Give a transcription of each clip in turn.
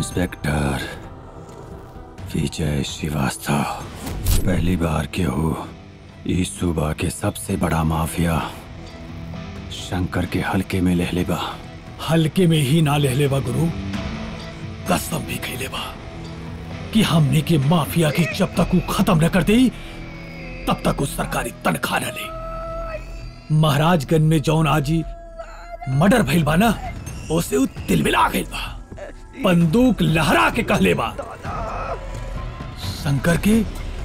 Inspector विजय श्रीवास्तव पहली बार के हो इस सूबा के सबसे बड़ा माफिया शंकर के हल्के में ले लेबा हल्के में ही ना ले लेवा गुरु कसम भी खैले बा कि हमने के माफिया की जब तक वो खत्म न कर दे तब तक उस सरकारी तनख्वाह न ले महाराजगंज में जौन आजी मर्डर भइल बा ना उसे उ तिलमिला गइल बा बंदूक लहरा के कहले बा शंकर के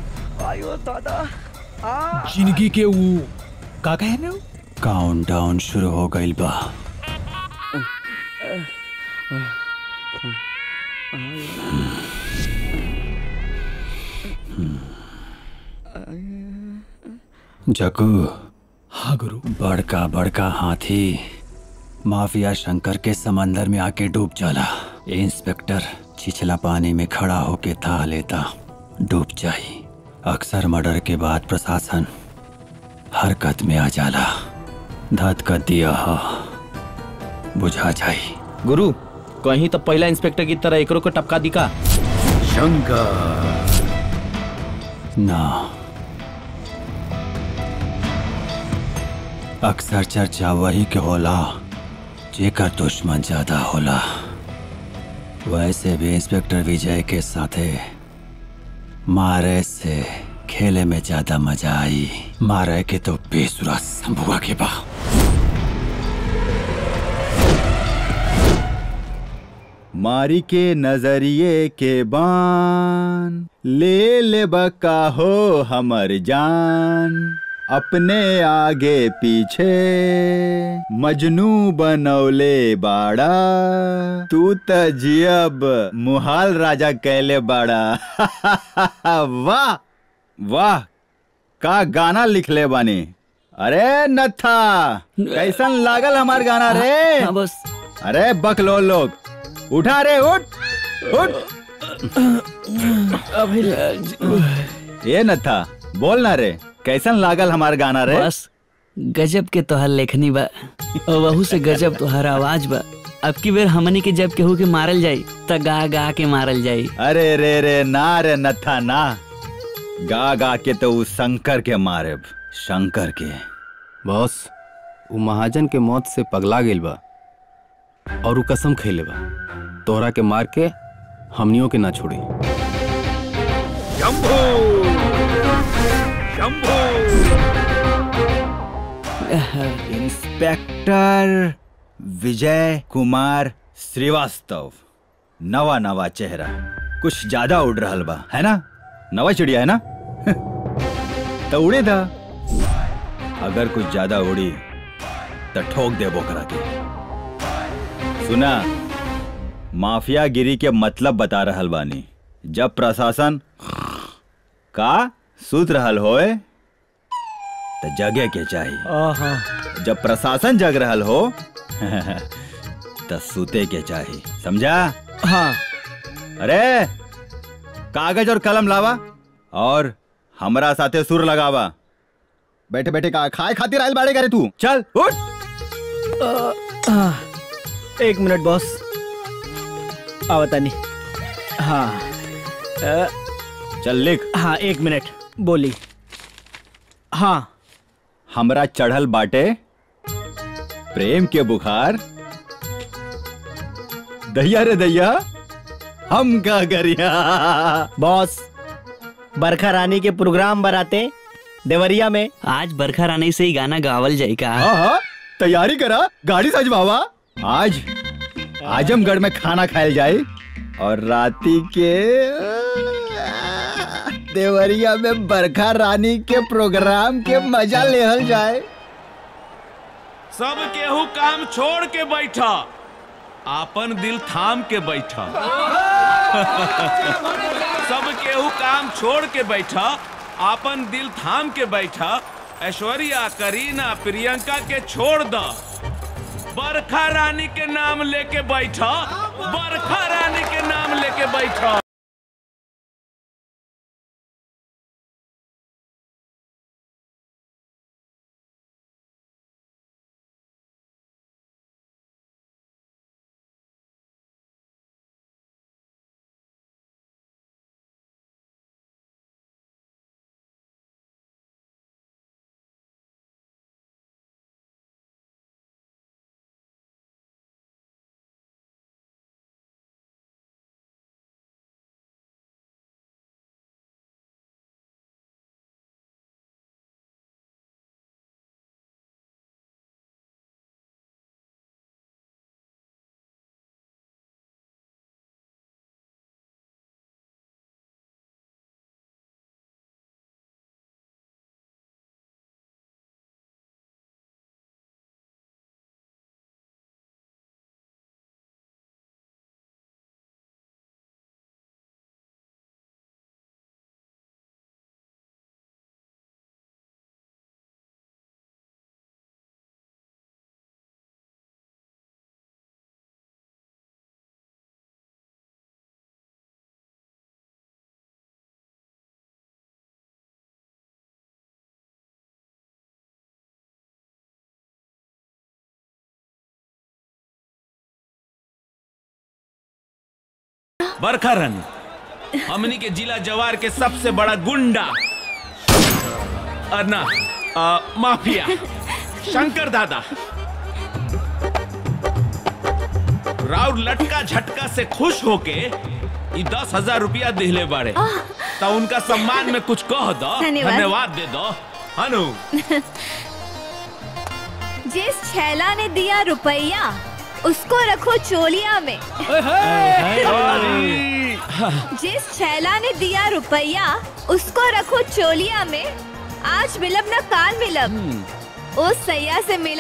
जिंदगी के ऊ का कहे ना काउंटडाउन शुरू हो गइल बा जगू हाँ गुरु बड़का बड़का हाथी माफिया शंकर के समंदर में आके डूब जाला इंस्पेक्टर छिछला पानी में खड़ा होके था लेता डूब जाई अक्सर मर्डर के बाद प्रशासन हरकत में आ जाला धत कर दिया हा बुझा जाई गुरु कहीं तो पहला इंस्पेक्टर की तरह एकरो को टपका दिका ना अक्सर चर्चा वही के होला जेकर दुश्मन ज्यादा होला वैसे भी इंस्पेक्टर विजय के साथे मारे से खेले में ज्यादा मजा आई मारे के तो बेसुरा संभुआ के बा मारी के नजरिए के बान ले ले बका हो हमर जान अपने आगे पीछे मजनू बनौले बाड़ा तू त जियब मुहाल राजा कैले बाड़ा वाह वाह का गाना लिखले बानी अरे नथा कैसन लागल हमार गाना रे बस अरे बकलो लोग उठा रे उठ उठ ये न था बोल ना रे कैसन लागल हमार गाना रे बस गजब के तोहर लेखनी बा और वहू से गजब तोहर आवाज बा अब की बेर हमनी के जब केहू के मारल जाई त गा गा के मारल जाई अरे रे रे ना रे नथा ना गा गा के तो उस शंकर के मारे शंकर के बॉस वो महाजन के मौत से पगला गेल बा और वो कसम खैले बा तोहरा के मार के हमनियों के ना छोड़ी इंस्पेक्टर विजय कुमार श्रीवास्तव नवा नवा चेहरा कुछ ज्यादा उड़ रहा बा है ना नवा चिड़िया है ना तो उड़े था अगर कुछ ज्यादा उड़ी तो ठोक दे बोकरा के सुना माफिया गिरी के मतलब बता रहल बानी जब प्रशासन का सूत रहल होए तो जगे के चाहिए जब प्रशासन जग रहल हो तो सूते के चाहिए समझा हाँ अरे कागज और कलम लावा और हमरा साथे सुर लगावा बैठे बैठे का खाए खातिर आयल बाड़े करे तू चल उठ एक मिनट बॉस आवतानी हाँ अ, चल लिख हाँ एक मिनट बोली हाँ हमरा चढ़ल बाटे प्रेम के बुखार दैया रे दैया हम का करिया बॉस बरखा रानी के प्रोग्राम बनाते देवरिया में आज बरखा रानी से ही गाना गावल जाई का हाँ हाँ तैयारी करा गाड़ी सजवावा आज आजमगढ़ में खाना खायल जाए और राती के देवरिया में बरखा रानी के प्रोग्राम के मजा लेहल जाए सब केहू काम छोड़ के बैठा आपन दिल थाम के बैठा सब केहू काम छोड़ के बैठा आपन दिल थाम के बैठा ऐश्वर्या करीना प्रियंका के छोड़ द बरखा रानी के नाम लेके बैठा बरखा रानी के नाम लेके बैठा बरखा रानी हमनी के जिला जवार के सबसे बड़ा गुंडा और ना आ, माफिया शंकर दादा राउर लटका झटका से खुश होके ई दस हजार रुपया दिले बाड़े तो उनका सम्मान में कुछ कह दो धन्यवाद। धन्यवाद दे दो हनु जिस छैला ने दिया रुपया उसको रखो चोलिया में जिस छैला ने दिया रुपया उसको रखो चोलिया में आज मिलब ना काल मिलब उस सैया से मिला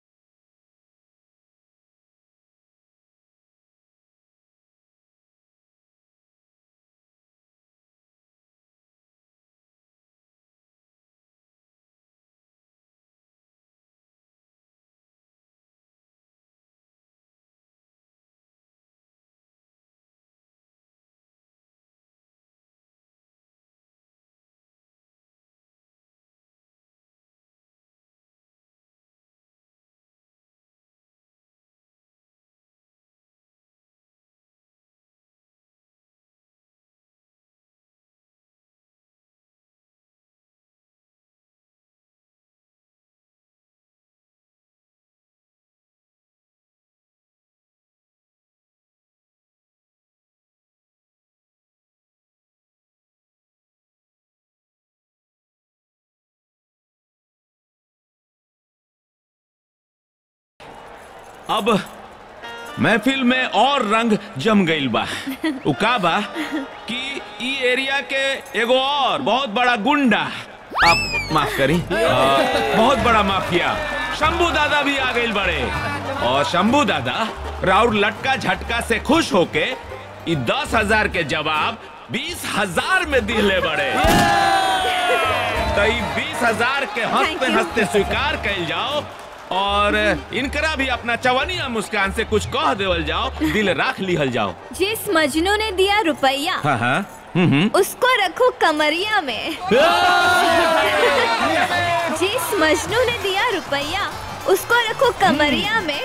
अब महफिल में और रंग जम गईल बा उ का बा कि ई एरिया के एगो और बहुत बड़ा गुंडा आप माफ करी आ, बहुत बड़ा माफिया शंभू दादा भी आ गईल बड़े और शंभू दादा राउर लटका झटका से खुश होके ई दस हजार के जवाब बीस हजार में दिले बड़े तो ई बीस हजार के हंसते Thank you. हंसते स्वीकार कैल जाओ और इनकरा भी अपना चवनिया मुस्कान से कुछ कह देवल जाओ दिल राख लिहल जाओ जिस मजनू ने दिया रुपया हाँ हाँ हम्म हम्म उसको रखो कमरिया में जिस मजनू ने दिया रुपया उसको रखो कमरिया में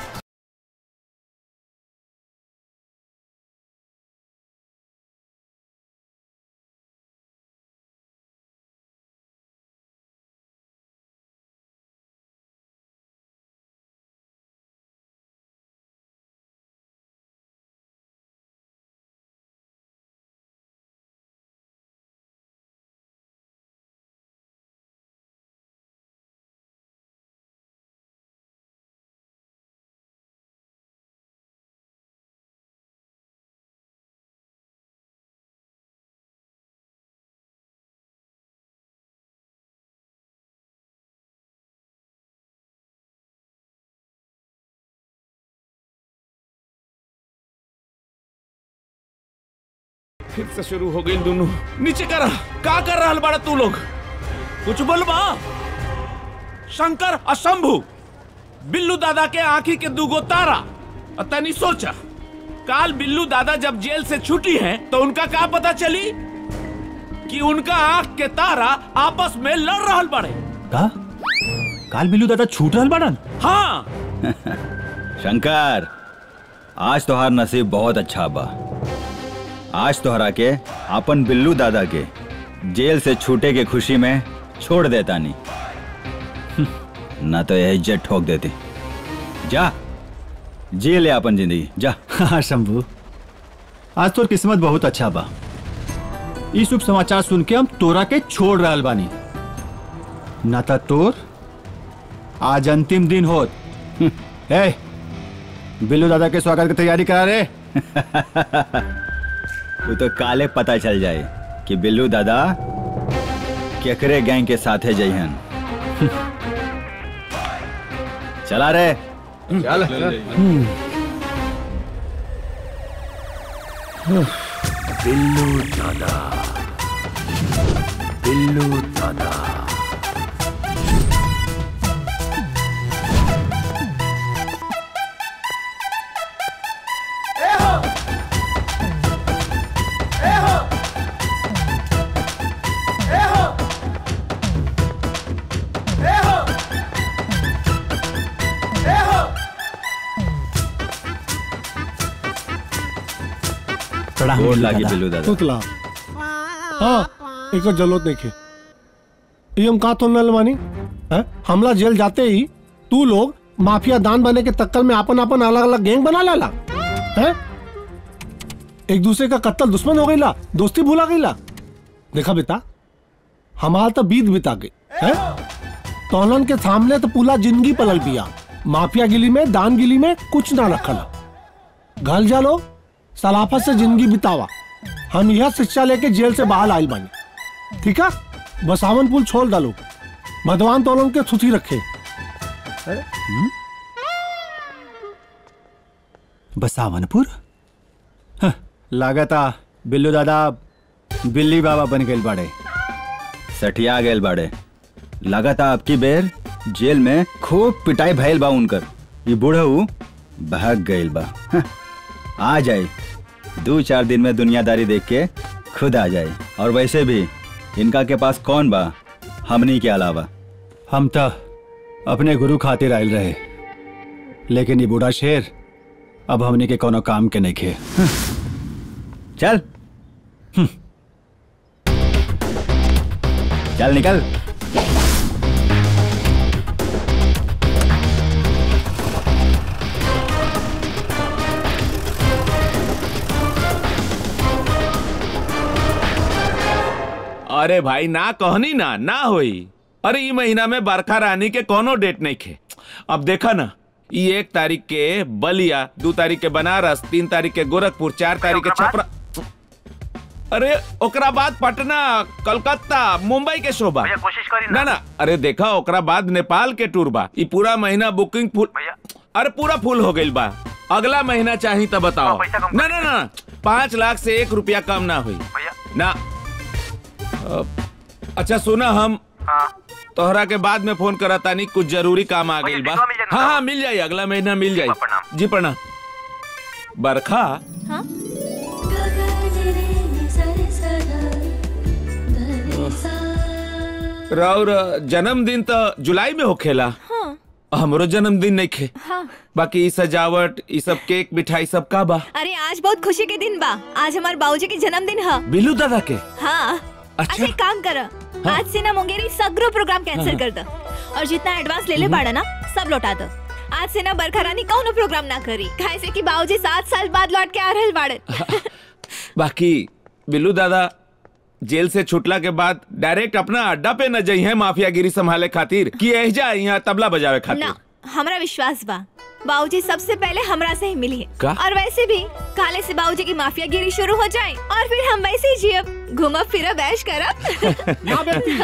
फिर से शुरू हो गई दोनों नीचे कर का कर रहा बड़ा तू लोग कुछ बोलबा शंकर और शंभू बिल्लू दादा के आंखी के दूगो तारा और तनी सोचा काल बिल्लू दादा जब जेल से छुटी हैं तो उनका क्या पता चली कि उनका आंख के तारा आपस में लड़ रहल बड़े का काल बिल्लू दादा छूट रहल बाड़न हाँ शंकर आज तोहार नसीब बहुत अच्छा बा आज तोहरा के अपन बिल्लू दादा के जेल से छूटे के खुशी में छोड़ देता नहीं ना तो यह इज्जत ठोक देती जा जी ले अपन जिंदगी जा हाँ शंभू आज तोर किस्मत बहुत अच्छा बा ई शुभ समाचार सुन के हम तोरा के छोड़ रहल बानी ना तो तोर आज अंतिम दिन होत ए बिल्लू दादा के स्वागत की तैयारी करा रे वो तो काले पता चल जाए कि बिल्लू दादा केकरे गैंग के साथे जइहन चला रे प्रणाम गोड़ बिल्लू लागी दादा। बिल्लू दादा तुतला हाँ एक जरूरत नहीं है ये हम कहा तो न लवानी हैं? हमला जेल जाते ही तू लोग माफिया दान बने के तक्कर में अपन अपन अलग अलग गैंग बना लाला हैं? एक दूसरे का कत्ल दुश्मन हो गईला दोस्ती भूला गईला देखा बेटा हमारा तो बीत बिता गई है तोलन के सामने तो पूरा जिंदगी पलल पिया माफिया गिली में दान गिली में कुछ ना रखला घर जा लो सलाफत से जिंदगी बितावा हम यह शिक्षा लेके जेल से बाहर आयल बानी ठीक है बसावन पुल छोड़ डालो भगवान तोलन के सुथी रखे बसावनपुर हं, लागता बिल्लू दादा बिल्ली बाबा बन गए बड़े सठिया गेल बाड़े लगाता आपकी बेर जेल में खूब पिटाई भइल बा उनकर ये बूढ़ऊ भाग गइल बा हं, आ जाए दो चार दिन में दुनियादारी देख के खुद आ जाए और वैसे भी इनका के पास कौन बा हमनी के अलावा हम तो अपने गुरु खातिर आयल रहे लेकिन ये बूढ़ा शेर अब हमने के कोनो काम के नहीं खे चल चल निकल अरे भाई ना कहनी ना ना होई अरे ई महीना में बरखा रानी के कोनो डेट नहीं खे अब देखा ना ई एक तारीख के बलिया दो तारीख के बनारस तीन तारीख के गोरखपुर चार तारीख के छपरा अरे ओकरा बाद पटना कलकत्ता मुंबई के शोभा कोशिश करी ना ना अरे देखा ओकरा बाद नेपाल के टूर बा ई पूरा महीना बुकिंग फुल अरे पूरा फुल हो गइल बा अगला महीना चाही तो बताओ पैसा कम ना ना ना पाँच लाख से एक रुपया कम ना हुई ना अ, अच्छा सुना हम तोहरा के बाद में फोन करा तानी कुछ जरूरी काम आ गइल बा दिनवा मिल जाई ना? हाँ हाँ मिल जाई अगला महीना मिल जाई प्रणाम। जी प्रणाम बरखा हाँ राउर जन्मदिन तो जुलाई में होखेला हाँ हमरो जन्मदिन नहीं खे हाँ बाकी ई सजावट ई सब केक मिठाई सब का बा अरे आज बहुत खुशी के दिन बा आज हमारे बाबूजी के जन्मदिन है बिल्लू दादा के हाँ अच्छा। अच्छा एक काम कर आज से ना मुंगेरी सगरो प्रोग्राम कैंसिल कर दो और जितना एडवांस ले ले बाड़ा ना सब लौटा दो आज से ना बरखा रानी कौनो प्रोग्राम ना करी काहे से कि बाबूजी सात साल बाद लौट के आ रहल बाड़े बाकी बिल्लू दादा जेल से छुटला के बाद डायरेक्ट अपना अड्डा पे न जाई है माफियागिरी संभाले खातिर कि एहजा यहाँ तबला बजावे खातिर ना हमरा विश्वास बा बाबूजी सबसे पहले हमरा से ही मिली है का? और वैसे भी काले से बाबूजी की माफिया गिरी शुरू हो जाए और फिर हम वैसे ही जियब घूमब फिरब ऐश करब ना बेटी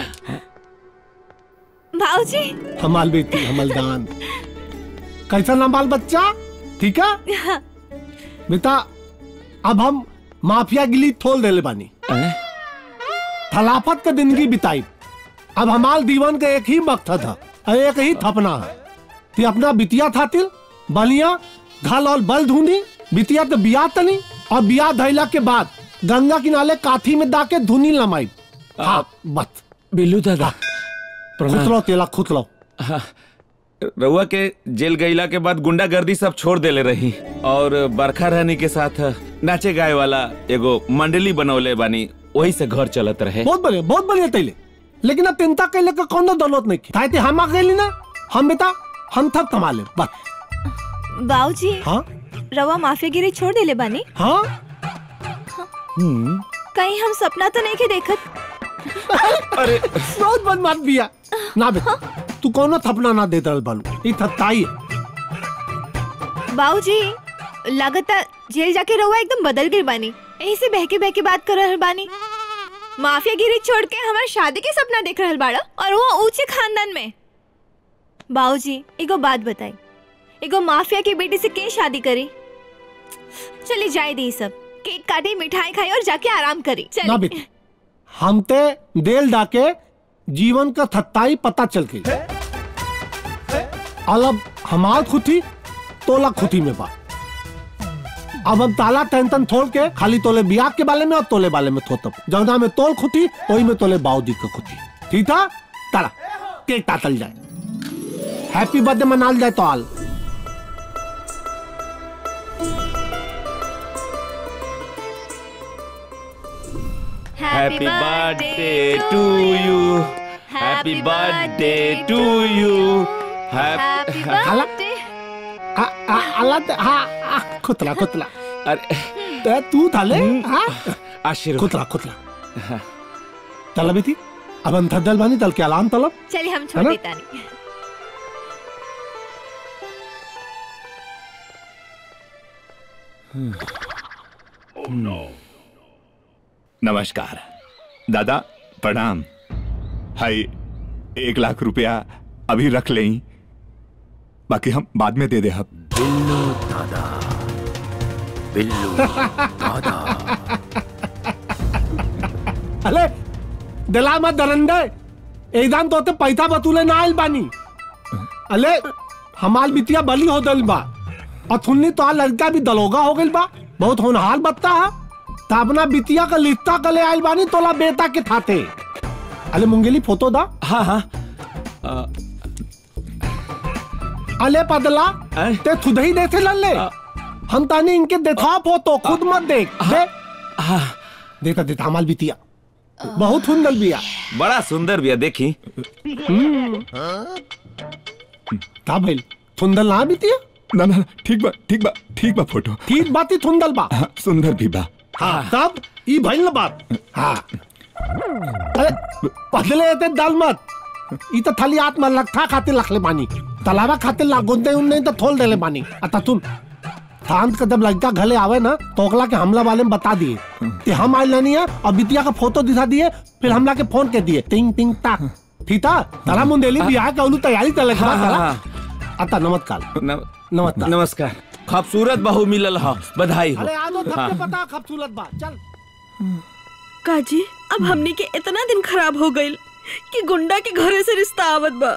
बाबूजी हमाल बेटी हमलदान कैसा नाम बाल बच्चा ठीक है बेटा अब हम माफिया गिली थोल देले बानी हैं? थलाफत के जिंदगी बिताई अब हमाल दीवन का एक ही मकसद है और एक ही थपना है कि अपना बितिया थातिल बलिया घल और बल ढूंढी बितिया तो बिया तनी और बिया धैला के बाद गंगा किनारे काठी में दाके धुनी लमाई हाँ बस बिल्लू दादा खुतलो तेला खुतलो रउआ के जेल गईला के बाद गुंडागर्दी सब छोड़ देले रही और बरखा रानी के साथ नाचे गाए वाला एगो मंडली बनौले बानी वही से घर चलत रहे बहुत बढ़िया बहुत बढ़िया तैले लेकिन अब चिंता कैले का कोनो दौलत नहीं की ताते हम आ गए ना हम बेटा हम थक कमा ले बस बाबूजी हाँ रवा माफिया गिरी छोड़ देले बानी हाँ हम्म कहीं हम सपना तो नहीं के देखत अरे बहुत बदमाश बिया ना बेटा तू कोनो थपना ना दे दल बालू ई थत्ताई है बाबूजी लगता जेल जाके रवा एकदम बदल गई बानी यही से बहके बहके बात कर रहल बानी माफिया गिरी छोड़ के हमारे शादी के सपना देख रहल बाड़ा और वो ऊंचे खानदान में बाबूजी एगो बात बताई एगो माफिया की बेटी से के शादी करी चली जाए दी सब केक काटी मिठाई खाई और जाके आराम करी ना चली बेटी हम ते देल डाके जीवन का थत्ताई पता चल गई अलग हमार खुदी तोला खुदी में बा अब हम ताला टेंशन छोड़ के खाली तोले बियाह के बारे में और तोले बारे में थोतब जौना में तोल खुदी वही में तोले बाऊदी का खुदी ठीक था ताला केक काटल जाए हैप्पी बर्थडे मनाल जाए तो आल happy birthday to you happy birthday to you happy खाला बर्थडे आ, आ, आला ते- हा आ, खुतला खुतला अरे ते तू थाले हा आशीर्वाद खुतला खुतला चला बेटी अब हम थदल बानी तल के अलाम तलब चलिए हम है छोड़ ना? देता नहीं नमस्कार दादा प्रणाम हाय एक लाख रुपया अभी रख लें बाकी हम बाद में दे दे हम बिल्लू दादा बिल्लू दादा अले दिला मत दरंदे एकदम तो ते पैसा बतूले ना आइल बानी अले हमाल बिटिया बली हो दल बा और थुन्नी तो लड़का भी दलोगा हो गइल बा बहुत होनहार बत्ता है तो अपना बिटिया का लिस्ता कले आइल बानी तोला बेटा के थाते अले मुंगेली फोटो दा हाँ हाँ अले पदला अरे। ते खुद ही देखे लल्ले हम तानी इनके देखा फोटो खुद मत देख दे हाँ देता देता हमाल बिटिया बहुत सुंदर बिया बड़ा सुंदर भैया देखी का भइल सुंदर ना बिटिया ना ना ठीक बा ठीक बा ठीक बा फोटो ठीक बात ही सुंदर बा हाँ, सुंदर भी बा हाँ तब ई भइल ना बात हाँ अरे पहले ते दाल मत ई तो थाली आत्मा लखा खाते लखले बानी तलावा खाते लागोंदे उन नहीं तो थोल देले बानी अता तुम शांत का जब लड़का घले आवे ना तो ओकला के हमला वाले में बता दिए कि हम आइल नहीं है और बिटिया का फोटो दिखा दिए फिर हमला के फोन के दिए टिंग टिंग टाक ठीक था तारा मुंडेली बियाह का उलू तैयारी चले हाँ, हाँ, तारा अता नमस्कार नम- नमस्कार नमस्कार खूबसूरत बहू मिलल हा बधाई हो अरे आ दो हाँ। थपके पता खूबसूरत बात चल काजी अब हमने के इतना दिन खराब हो गईल कि गुंडा के घरे से रिश्ता आवत बा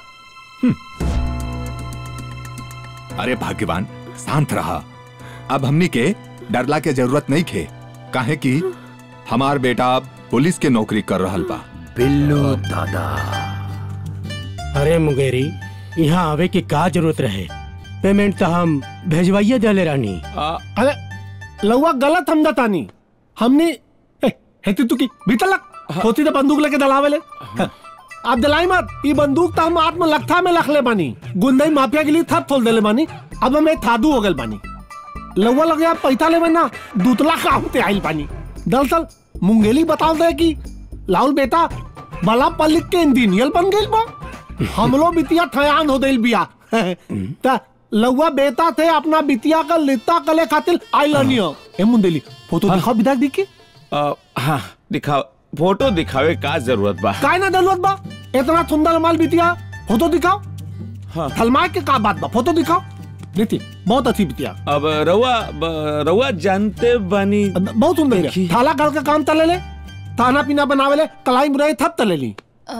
अरे भाग्यवान शांत रहा अब हमनी के डरला के जरूरत नहीं खे काहे कि हमार बेटा अब पुलिस के नौकरी कर रहल बा बिल्लू दादा अरे मुंगेरी यहाँ आवे की का जरूरत रहे पेमेंट तो हम भेजवाइए दले रानी अरे लौआ गलत हम तानी हमने ए, हेती तू की भीतर लग होती तो बंदूक लेके दलावे ले आप दलाई मत ये बंदूक तो हम आत्म लखा में लख ले बानी गुंडई माफिया के लिए थप थोल देले बानी अब हमें थादू हो गल बानी लौआ लगे आप पैसा ले ना दूतला काम ते आइल बानी दरअसल मुंगेली बताओ दे कि लाउल बेटा बला पल्लिक के इंजीनियर बन गइल बा हमलो बिटिया ठयान हो दिल बिया ता लौआ बेटा थे अपना बिटिया का लित्ता कले खातिर आई लनियो ए मुंडेली फोटो दिखाओ विधायक दी के आ, हाँ दिखाओ फोटो दिखावे का जरूरत बा काय ना जरूरत बा इतना सुंदर माल बिटिया फोटो दिखाओ हाँ। थलमाए के का बात बा फोटो दिखाओ देखिए बहुत अच्छी बिटिया अब रउआ ब- रउआ जानते बानी बहुत सुंदर बिया। देखी। थाला घर का काम तले ले खाना पीना बनावे ले कलाई मुराई थप तले ली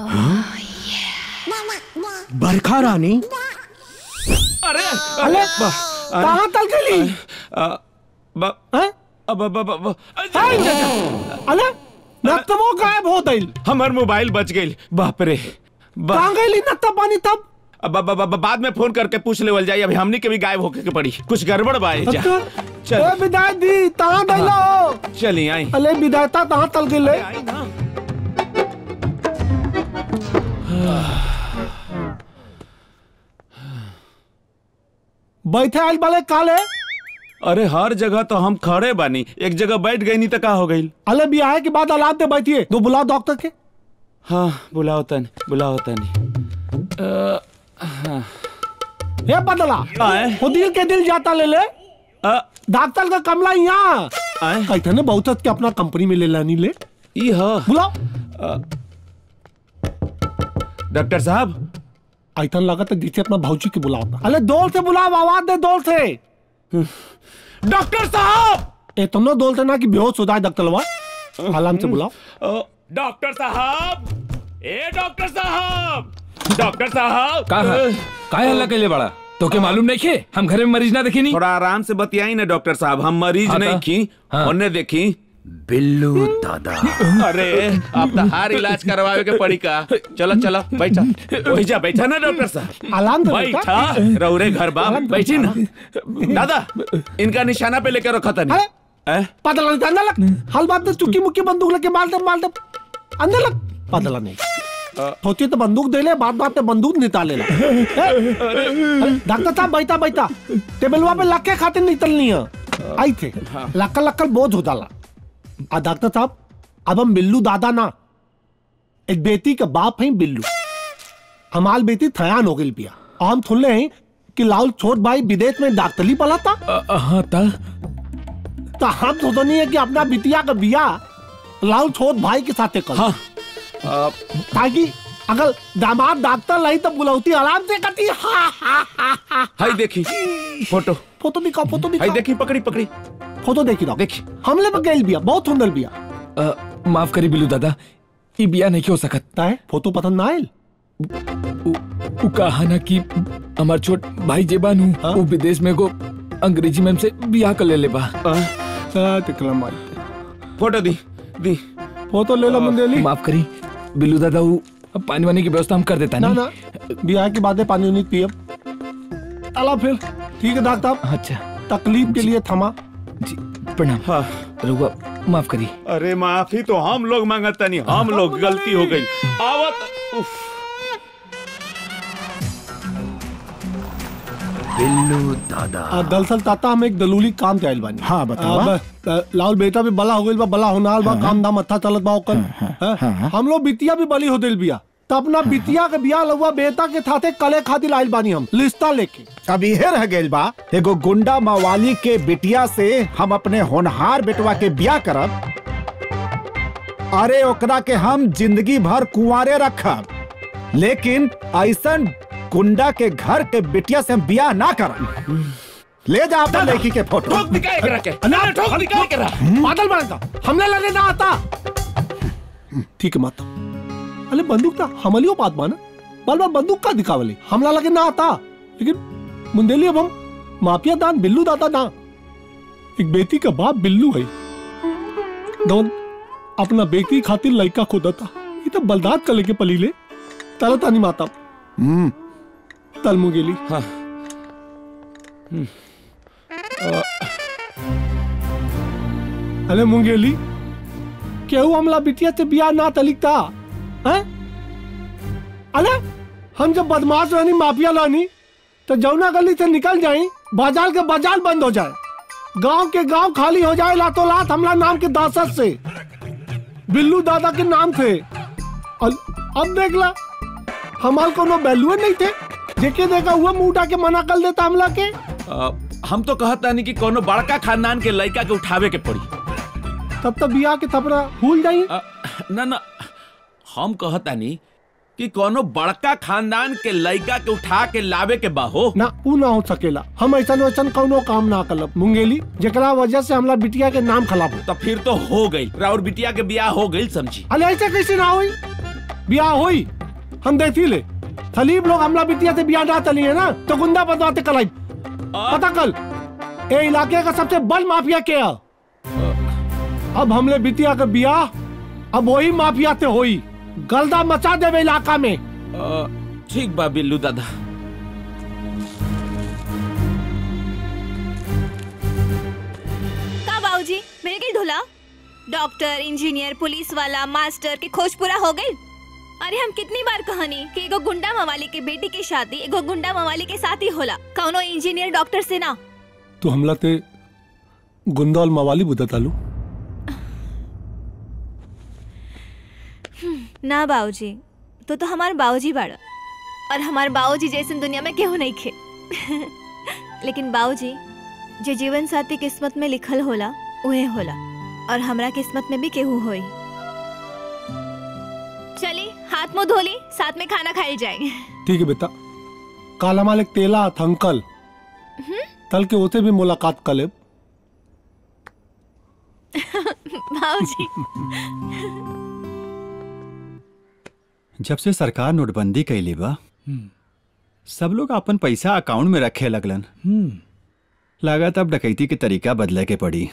बरखा रानी अरे अरे कहाँ तल गई आ, ब- हैं? अब अब अब अब- अरे नत्तमो गायब हो गइल हमर मोबाइल बच गई बाप रे बा- कहाँ गइली नत्ता पानी तब अब अब- अब अब बाद में फोन करके पूछ लेवल जाई अभी हमनी के भी गायब होके के पड़ी कुछ गड़बड़ बा एजा अच्छा चल ए विदाई दी तहाँ दैला हो चली आई अले विदायता तहाँ तल गइले आई ना बैठे आइल वाले काले अरे हर जगह तो हम खड़े बानी एक जगह बैठ गई नहीं तो का हो गई अले बियाह के बाद औलाद दे बैठिए दो बुलाओ डॉक्टर के हाँ बुलाओ तनी बुलाओ तनी हे बदला आए। वो दिल के दिल जाता ले ले आ, डॉक्टर का कमला यहाँ आए कहते ने बहुत के अपना कंपनी में ले लानी ले ई ह बुलाओ डॉक्टर साहब ऐसा लगा तो जिसे अपना भाऊजी के बुलाओ अरे दौड़ से बुलाओ आवाज दे दौड़ से डॉक्टर साहब इतना दौड़ से ना कि बेहोश हो जाए डॉक्टरवा आराम से बुलाओ अ, डॉक्टर साहब ए डॉक्टर साहब डॉक्टर साहब का है? काय हल्ला कैले बड़ा तो के मालूम नहीं खे हम घरे में मरीज ना देखे नहीं थोड़ा आराम से बतियाई ना डॉक्टर साहब हम मरीज हाँ, नहीं ता? की हाँ। उन्हें देखी बिल्लू दादा अरे अब तो हार इलाज करवावे के पड़ी का चलो चलो बैठा वही जा बैठा ना डॉक्टर साहब आराम से बैठा। बैठा रौरे घर बाप बैठी ना दादा इनका निशाना पे लेकर रखा था अरे पता नहीं अंदर लग हल बात तो चुकी मुक्की बंदूक लेके मार दे मार दे अंदर लग पता नहीं होती तो बंदूक दे ले बात बात पे बंदूक निकाले ला डॉक्टर साहब बैठा बैठा टेबलवा पे लग के खाते निकलनी है आई थे लक्कल लक्कल बोझ हो जाला आ डॉक्टर साहब अब हम बिल्लू दादा ना एक बेटी का बाप है बिल्लू हमाल बेटी थयान हो गई पिया और हम सुन हैं कि लाल छोट भाई विदेश में डॉक्टरी पढ़ा था हाँ था तो हम तो नहीं है कि अपना बिटिया का बिया लाल छोट भाई के साथ कर हाँ। ताकि अगर दामाद डॉक्टर लाई तो बुलौती आराम से करती हा हा हा हा हाय देखी फोटो फोटो दिखाओ फोटो हाय दिखाओ देखी पकड़ी पकड़ी फोटो देखी रहो देखी हमले पर गैल बिया बहुत सुंदर बिया अ, माफ करी बिल्लू दादा ई बिया नहीं हो सकत है फोटो पसंद ना आयल उ कहा ना कि हमार छोट भाई जे बानू वो विदेश में को अंग्रेजी मैम से बियाह कर ले ले बा फोटो दी दी फोटो ले लो मंदेली माफ करी बिल्लू दादा वो पानी वानी की व्यवस्था हम कर देता ना नहीं ना बियाह की बातें पानी नहीं पिए चला फिर ठीक है डॉक्टर साहब अच्छा तकलीफ के लिए थमा जी प्रणाम हाँ रुआ माफ करी अरे माफी तो हम लोग मांगता नहीं हम लोग गलती हो गई आवत उफ बिल्लू दादा आ, दरअसल ताता हम एक दलूली काम के आइल बानी हाँ, बतावा। आ, ब- आ, लाल बेटा भी बला हो गइल बा बला होनाल बा काम धाम अच्छा चलत बा ओकर हाँ? हम लोग बिटिया भी बली हो दिल बिया तो अपना बिटिया के बिया लहुआ बेटा के साथे कले खातिर आइल बानी हम लिस्ता लेके अब इहे रह गइल बा एगो गुंडा मवाली के बिटिया से हम अपने होनहार बेटवा के ब्याह करब अरे ओकरा के हम जिंदगी भर कुंवारे रखब लेकिन ऐसन गुंडा के घर के बिटिया से हम ब्याह ना करब ले जा अपना लड़की के फोटो ठोक दिखाए करा के ना ठोक दिखाए करा पागल बना हमने लड़ने ना आता ठीक है माता अरे बंदूक था हमलियो बात माना बाल बाल बंदूक का दिखावली हमला लगे ना आता लेकिन मुंदेली अब हम माफिया दान बिल्लू दादा ना एक बेटी का बाप बिल्लू है दोन अपना बेटी खातिर लड़का खुदा था ये तो बलदाद का लेके पली ले तारा तानी माता हम्म तल मुंगेली हाँ अरे मुंगेली केहू हमला बिटिया से बियाह ना तलिकता हैं अरे हम जब बदमाश रानी माफिया लानी तो जौना गली से निकल जाई बाजार के बाजार बंद हो जाए गांव के गांव खाली हो जाए लातों लात हमला नाम के दासत से बिल्लू दादा के नाम थे और अब देख ला हमार कोनो वैल्यू नहीं थे जेके देखा हुआ मुंह उठा के मना कर देता हमला के अ, हम तो कहता नहीं कि कोनो बड़का खानदान के लड़का के उठावे के पड़ी तब तक बियाह के थपरा भूल जाई ना ना हम कहता नहीं कि कोनो बड़का खानदान के लड़का के उठा के लावे के बाहो ना ऊ ना हो सकेला हम ऐसा वैसन कौनो काम ना करब मुंगेली जेकरा वजह से हमला बिटिया के नाम खराब हो तो फिर तो हो गई राउर बिटिया के ब्याह हो गई समझी अरे ऐसे कैसे ना हुई बियाह हुई हम देखी ले सलीब लोग हमला बिटिया से बियाह ना चली है ना तो गुंडा बदवाते कलाई पता कल ए इलाके का सबसे बड़ माफिया क्या है? अब हमले बिटिया का बियाह अब वही माफिया से होई गलदा मचा देवे इलाका में अ, ठीक बा बिल्लू दादा का बाबूजी मिल गई धुला डॉक्टर इंजीनियर पुलिस वाला मास्टर की खोज पूरा हो गई अरे हम कितनी बार कहनी कि एगो गुंडा मवाली के बेटी की शादी एगो गुंडा मवाली के साथ ही होला कौनो इंजीनियर डॉक्टर से ना तो हमला ते गुंदा और मवाली बुदा तालू ना बाबूजी तो तो हमार बाबूजी बाड़ा और हमार बाबूजी जैसे दुनिया में केहू नहीं खे लेकिन बाबूजी जो जीवन साथी किस्मत में लिखल होला उहे होला और हमरा किस्मत में भी केहू होई चली हाथ मुंह धोली साथ में खाना खाई जाए ठीक है बेटा काला मालिक तेला था अंकल तल के होते भी मुलाकात कर ले बाबूजी जब से सरकार नोटबंदी कैली बा सब लोग अपन पैसा अकाउंट में रखे लगलन लागत अब डकैती के तरीका बदले के पड़ी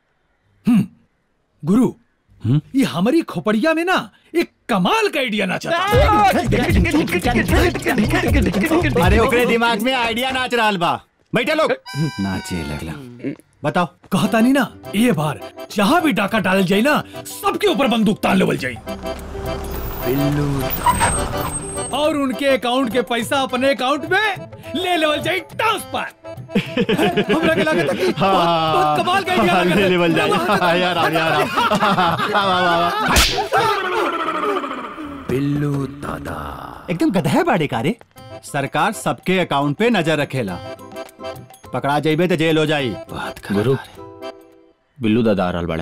गुरु ये हमारी खोपड़िया में ना एक कमाल का आइडिया नाचा अरे ओकरे दिमाग में आइडिया नाच रहा बा बैठे लोग नाचे लगला बताओ कहता नहीं ना ये बार जहाँ भी डाका डाल जाए ना सबके ऊपर बंदूक तान लेवल जाए और उनके अकाउंट के पैसा अपने अकाउंट में ले लेवल जाए ट्रांसफर हमरा के लगा था कि बहुत, बहुत कमाल का idea लगा था। ले लेवल जाए हाँ, यार आ, यार आ। वाह, वाह, वाह। बिल्लू दादा एकदम गधे बाड़े कारे सरकार सबके अकाउंट पे नजर रखेला पकड़ा जाइबे तो जेल हो जाई बात कर गुरु बिल्लू दादा आ रहल बाड़े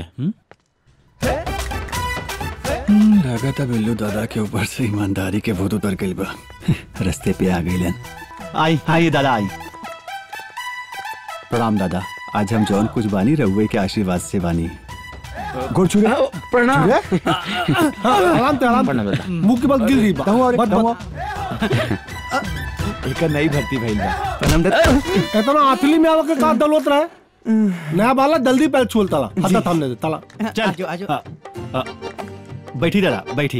लागत है बिल्लू दादा के ऊपर से ईमानदारी के भूत उतर गइल बा रास्ते पे आ गइलन आई आई दादा आई प्रणाम दादा आज हम जौन कुछ बानी रहुए के आशीर्वाद से बानी गोड़ छुरे प्रणाम आराम से आराम प्रणाम दादा मुंह के बल गिर रही बा मत मत एक नई भर्ती भइल बा प्रणाम दादा इतना आतली में आवा के का दलवत रहे नया बाला जल्दी पैर छूल तला हटा थामने दे तला चल आजो आजो बैठी दादा बैठी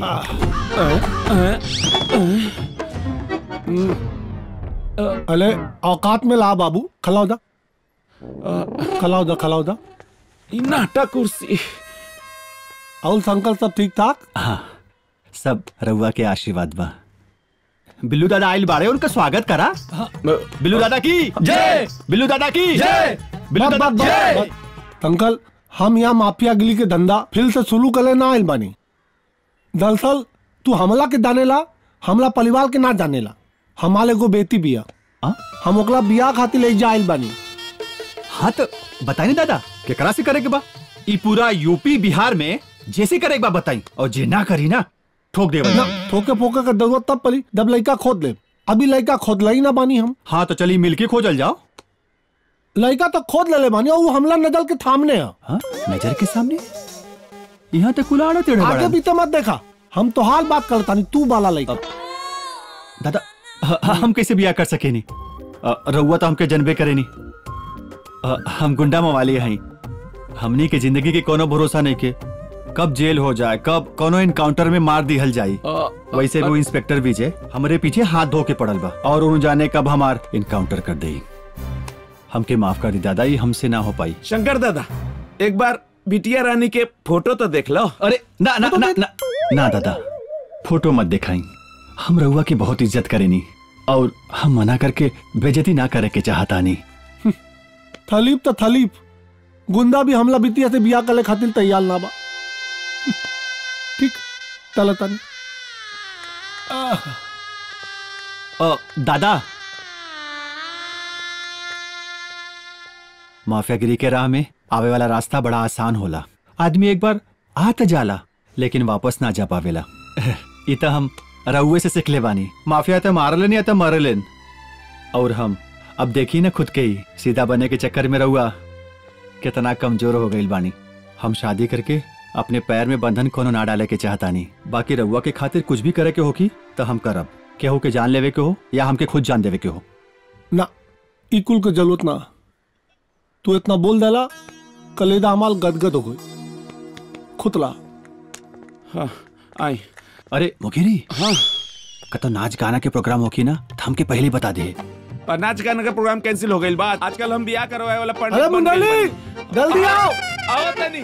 अले औकात में ला बाबू खलाओ दा खलाओ दा खलाओ दा नाटा कुर्सी और अंकल सब ठीक ठाक हाँ सब रहुआ के आशीर्वाद बा बिल्लू दादा आइल बाड़े उनका स्वागत करा बिल्लू दादा की जय बिल्लू दादा की जय बिल्लू बस, दादा बस, बस, जय बस। अंकल हम यहाँ माफिया गिली के धंधा फिर से शुरू करे ना आइल बानी दरअसल तू हमला के जाने ला हमला परिवार के ना जाने ला हमारे को बेटी बिया हम ओकला बिया खातिर ले जा आइल बानी हाँ तो बताई ना दादा केकरा से करे के बा ई पूरा यूपी बिहार में जैसे करे के बा बताई और जे ना करी ना ठोक दे ना ठोके फोके का जरूरत तब पड़ी जब लड़का खोद ले अभी लड़का खोद ला ही ना बानी हम हाँ तो चलिए मिलके खोजल जाओ लड़का तो खोद ले ले बानी और वो हमला नजर के थामने है हाँ नजर के सामने यहाँ तक कुलाड़ा तेरे आगे बड़ा पीछे मत देखा हम तो हाल बात करता नहीं तू बाला लड़का दादा ह- ह- हम कैसे बिया कर सके नहीं अ, रउआ तो हमके जनबे करे नहीं अ, हम गुंडा मवाली हई हमनी के जिंदगी के कोनो भरोसा नहीं के कब जेल हो जाए कब कोनो इनकाउंटर में मार दिहल जाई वैसे वो इंस्पेक्टर विजय हमरे पीछे हाथ धो के पड़ल बा और उन जाने कब हमार इनकाउंटर कर देई हमके माफ कर दी दादा ये हमसे ना हो पाई शंकर दादा एक बार बिटिया रानी के फोटो तो देख लो अरे ना ना ना ना ना दादा फोटो मत दिखाई हम रउआ की बहुत इज्जत करेनी और हम मना करके बेजती ना करे के चाहता नहीं थलीप तो थलीप गुंदा भी हमला बिटिया से बिया करे खातिर तैयार ना बा ठीक चल तनी अ, दादा माफियागिरी के राह में आवे वाला रास्ता बड़ा आसान होला आदमी एक बार आ त जाला लेकिन वापस ना जा पावेला इ त हम रउए से सीख ले बानी माफिया त मारलेन या त मरलेन और हम अब देखी ना खुद के ही सीधा बने के चक्कर में रहुआ कितना कमजोर हो गई बानी हम शादी करके अपने पैर में बंधन कोनो ना डाले के चाहता नहीं बाकी रउआ के खातिर कुछ भी करे के होगी तो हम करब केहू के जान लेवे के हो या हमके खुद जान देवे के हो ना ई कुल के जरूरत ना तू इतना बोल देला कलेदा हमाल गदगद हो गई खुतला हाँ आई अरे मुखिरी हाँ कतो नाच गाना के प्रोग्राम होकी ना तो हमके पहले ही बता दे और नाच गाने का प्रोग्राम कैंसिल हो गई बात आजकल हम बियाह करवाए वाला पंडित अरे बन गइल मुंडली बानी। जल्दी आओ आओ तनी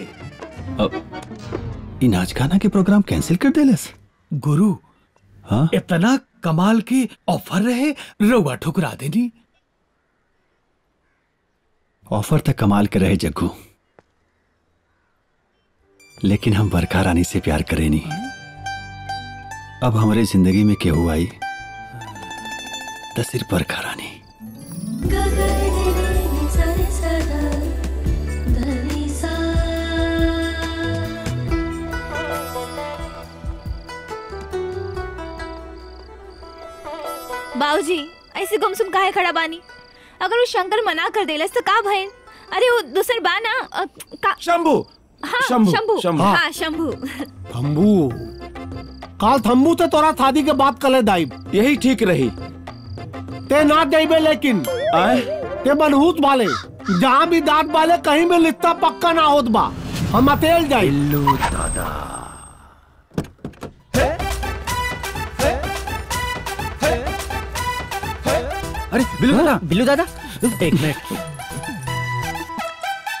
इ नाच गाना के प्रोग्राम कैंसिल कर देलस गुरु हाँ इतना कमाल के ऑफर रहे रउआ ठुकरा देनी ऑफर तक कमाल के रहे जग्गू लेकिन हम बरखा रानी से प्यार करे नहीं अब हमारे जिंदगी में केहू आई तो सिर्फ बरखा रानी बाबूजी ऐसे गुमसुम काहे खड़ा बानी अगर वो शंकर मना कर देलस तो का भइल अरे वो दूसर बा ना अ, का शंभू हाँ शंभू, शंभू शंभू। हाँ शंभू थम्बू काल थम्बू से तोरा शादी के बात कले दाइब यही ठीक रही ते ना देबे लेकिन आए ते मनहूस वाले जहाँ भी दांत वाले कहीं भी लिखता पक्का ना होत बा हम अतेल जाई दादा अरे बिल्लू दादा बिल्लू दादा एक मिनट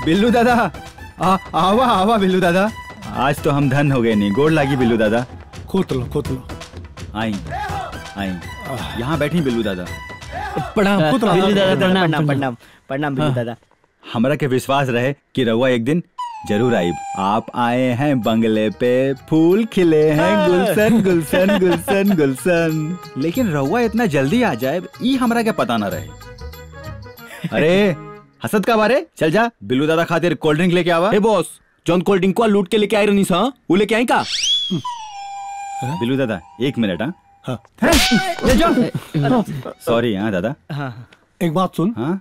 बिल्लू दादा आ, आवा आवा बिल्लू दादा आज तो हम धन हो गए नहीं गोड़ लागी बिल्लू दादा खोत लो खोत लो आई आई यहाँ बैठी बिल्लू दादा प्रणाम बिल्लू दादा प्रणाम प्रणाम प्रणाम प्रणाम बिल्लू दादा हमरा के विश्वास रहे कि रउआ एक दिन जरूर आईब आप आए हैं बंगले पे फूल खिले हैं गुलशन गुलशन गुलशन गुलशन लेकिन रउआ इतना जल्दी आ जाए ई हमरा के पता ना रहे अरे हसद का बारे चल जा बिल्लू दादा खातिर कोल्ड ड्रिंक लेके आवा ए बॉस जॉन कोल्ड ड्रिंक को लूट के लेके आए रही सा वो लेके आई का बिल्लू दादा एक मिनट हाँ ले जाओ सॉरी हाँ दादा एक बात सुन हाँ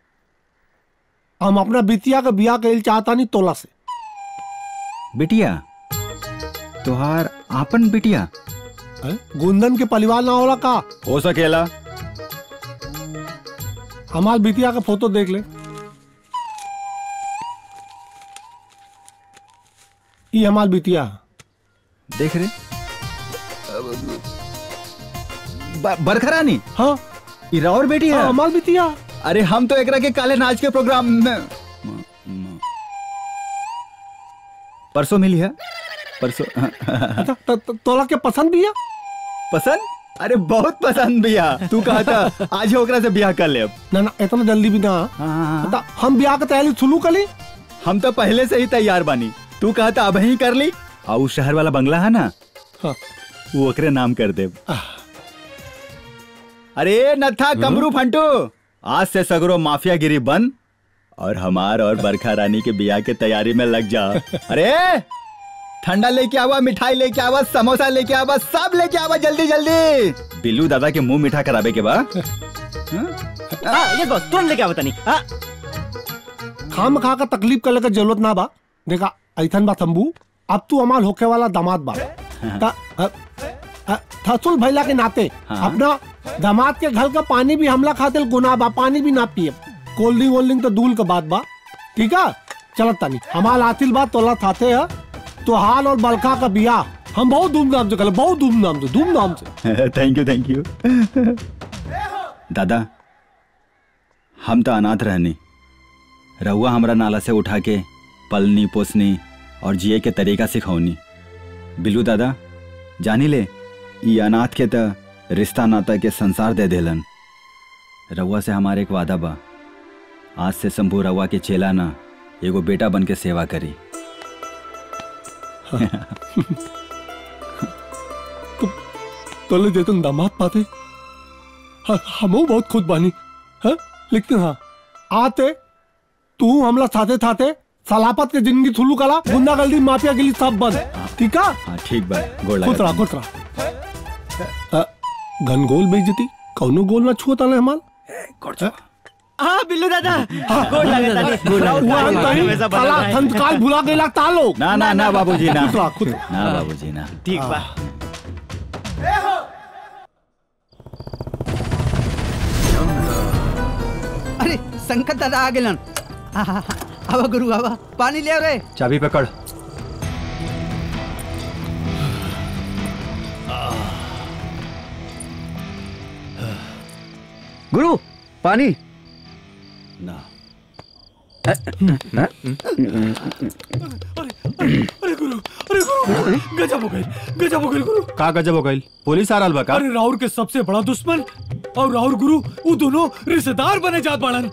हम अपना बिटिया का बियाह करेल चाहता नहीं तोला से बिटिया तुहार आपन बिटिया गुंदन के परिवार ना होला का हो सकेला हमार बिटिया का फोटो देख ले ये हमार बिटिया देख रहे बरखरानी हाँ इरा और बेटी है हाँ, हमार बिटिया अरे हम तो एकरा के काले नाच के प्रोग्राम में परसों मिली है परसों त- त- त- तोला के पसंद भी है पसंद अरे बहुत पसंद भैया तू कहा था आज ही ओकरा से ब्याह कर ले अब ना ना इतना जल्दी भी ना बता, हम ब्याह का तैयारी शुरू कर ली हम तो पहले से ही तैयार बानी तू कहा था अब ही कर ली और उस शहर वाला बंगला है ना हाँ। वो ओकरे नाम कर दे अरे नथा कमरू फंटू आज से सगरो माफिया गिरी बंद और हमार और बरखा रानी के बियाह के तैयारी में लग जा अरे ठंडा लेके आवा मिठाई लेके आवा समोसा लेके आवा सब लेके आवा जल्दी जल्दी बिल्लू दादा के मुंह मीठा कराबे के बाद हाँ, ये बस तुरंत लेके आवता नहीं हाँ खाम खा का तकलीफ करे का जरूरत ना बा देखा ऐथन बा तंबू अब तू हमार होके वाला दामाद बा ता- अ- अ- थसुल भैला के नाते हाँ। अपना दामाद के घर का पानी भी हमला खातिर गुनाह बा पानी भी ना पिए कोल्ड ड्रिंक वोल्ड ड्रिंक तो दूल के बात बा ठीक है चलत तानी हमार आतिल बात तोला थाते है तो हाल और बलका का बियाह हम बहुत धूमधाम से कर बहुत धूमधाम से धूमधाम से थैंक यू थैंक यू दादा हम तो अनाथ रहनी रहुआ हमरा नाला से उठा के पलनी पोसनी और जिए के तरीका सिखौनी बिल्लू दादा जानी ले ये अनाथ के त रिश्ता नाता के संसार दे देलन रउआ से हमारे एक वादा बा आज से शंभू रउआ के चेला ना एगो बेटा बन के सेवा करी तोले जे तुम दामाद पाते हाँ, हमो बहुत खुद बानी हाँ? लेकिन हाँ आते तू हमला थाते थाते सलापत के जिंदगी थुलू कला गुंडागर्दी माफिया गिली सब बंद ठीक है हाँ ठीक बा गोड़ खुद रहा लगा खुद रहा घन गोल बेइज्जती कौनो गोल ना छुआ ताले हमार हाँ? हाँ बिल्लू दादा गोड़ लगे ताली वो हम कहीं काला संस्कार भुला गए लगता लोग ना ना ना बाबूजी ना खुद रहा खुद रहा। ना बाबूजी ना ठीक बा अरे संकट दादा आ गेलन आवा गुरु आवा पानी ले गए चाबी पकड़ गुरु पानी ना अरे गुरु अरे गुरु गजब हो गई गजब हो गई गुरु का गजब हो गई पुलिस आ रहा बा का अरे राहुल के सबसे बड़ा दुश्मन और राहुल गुरु वो दोनों रिश्तेदार बने जात बाड़न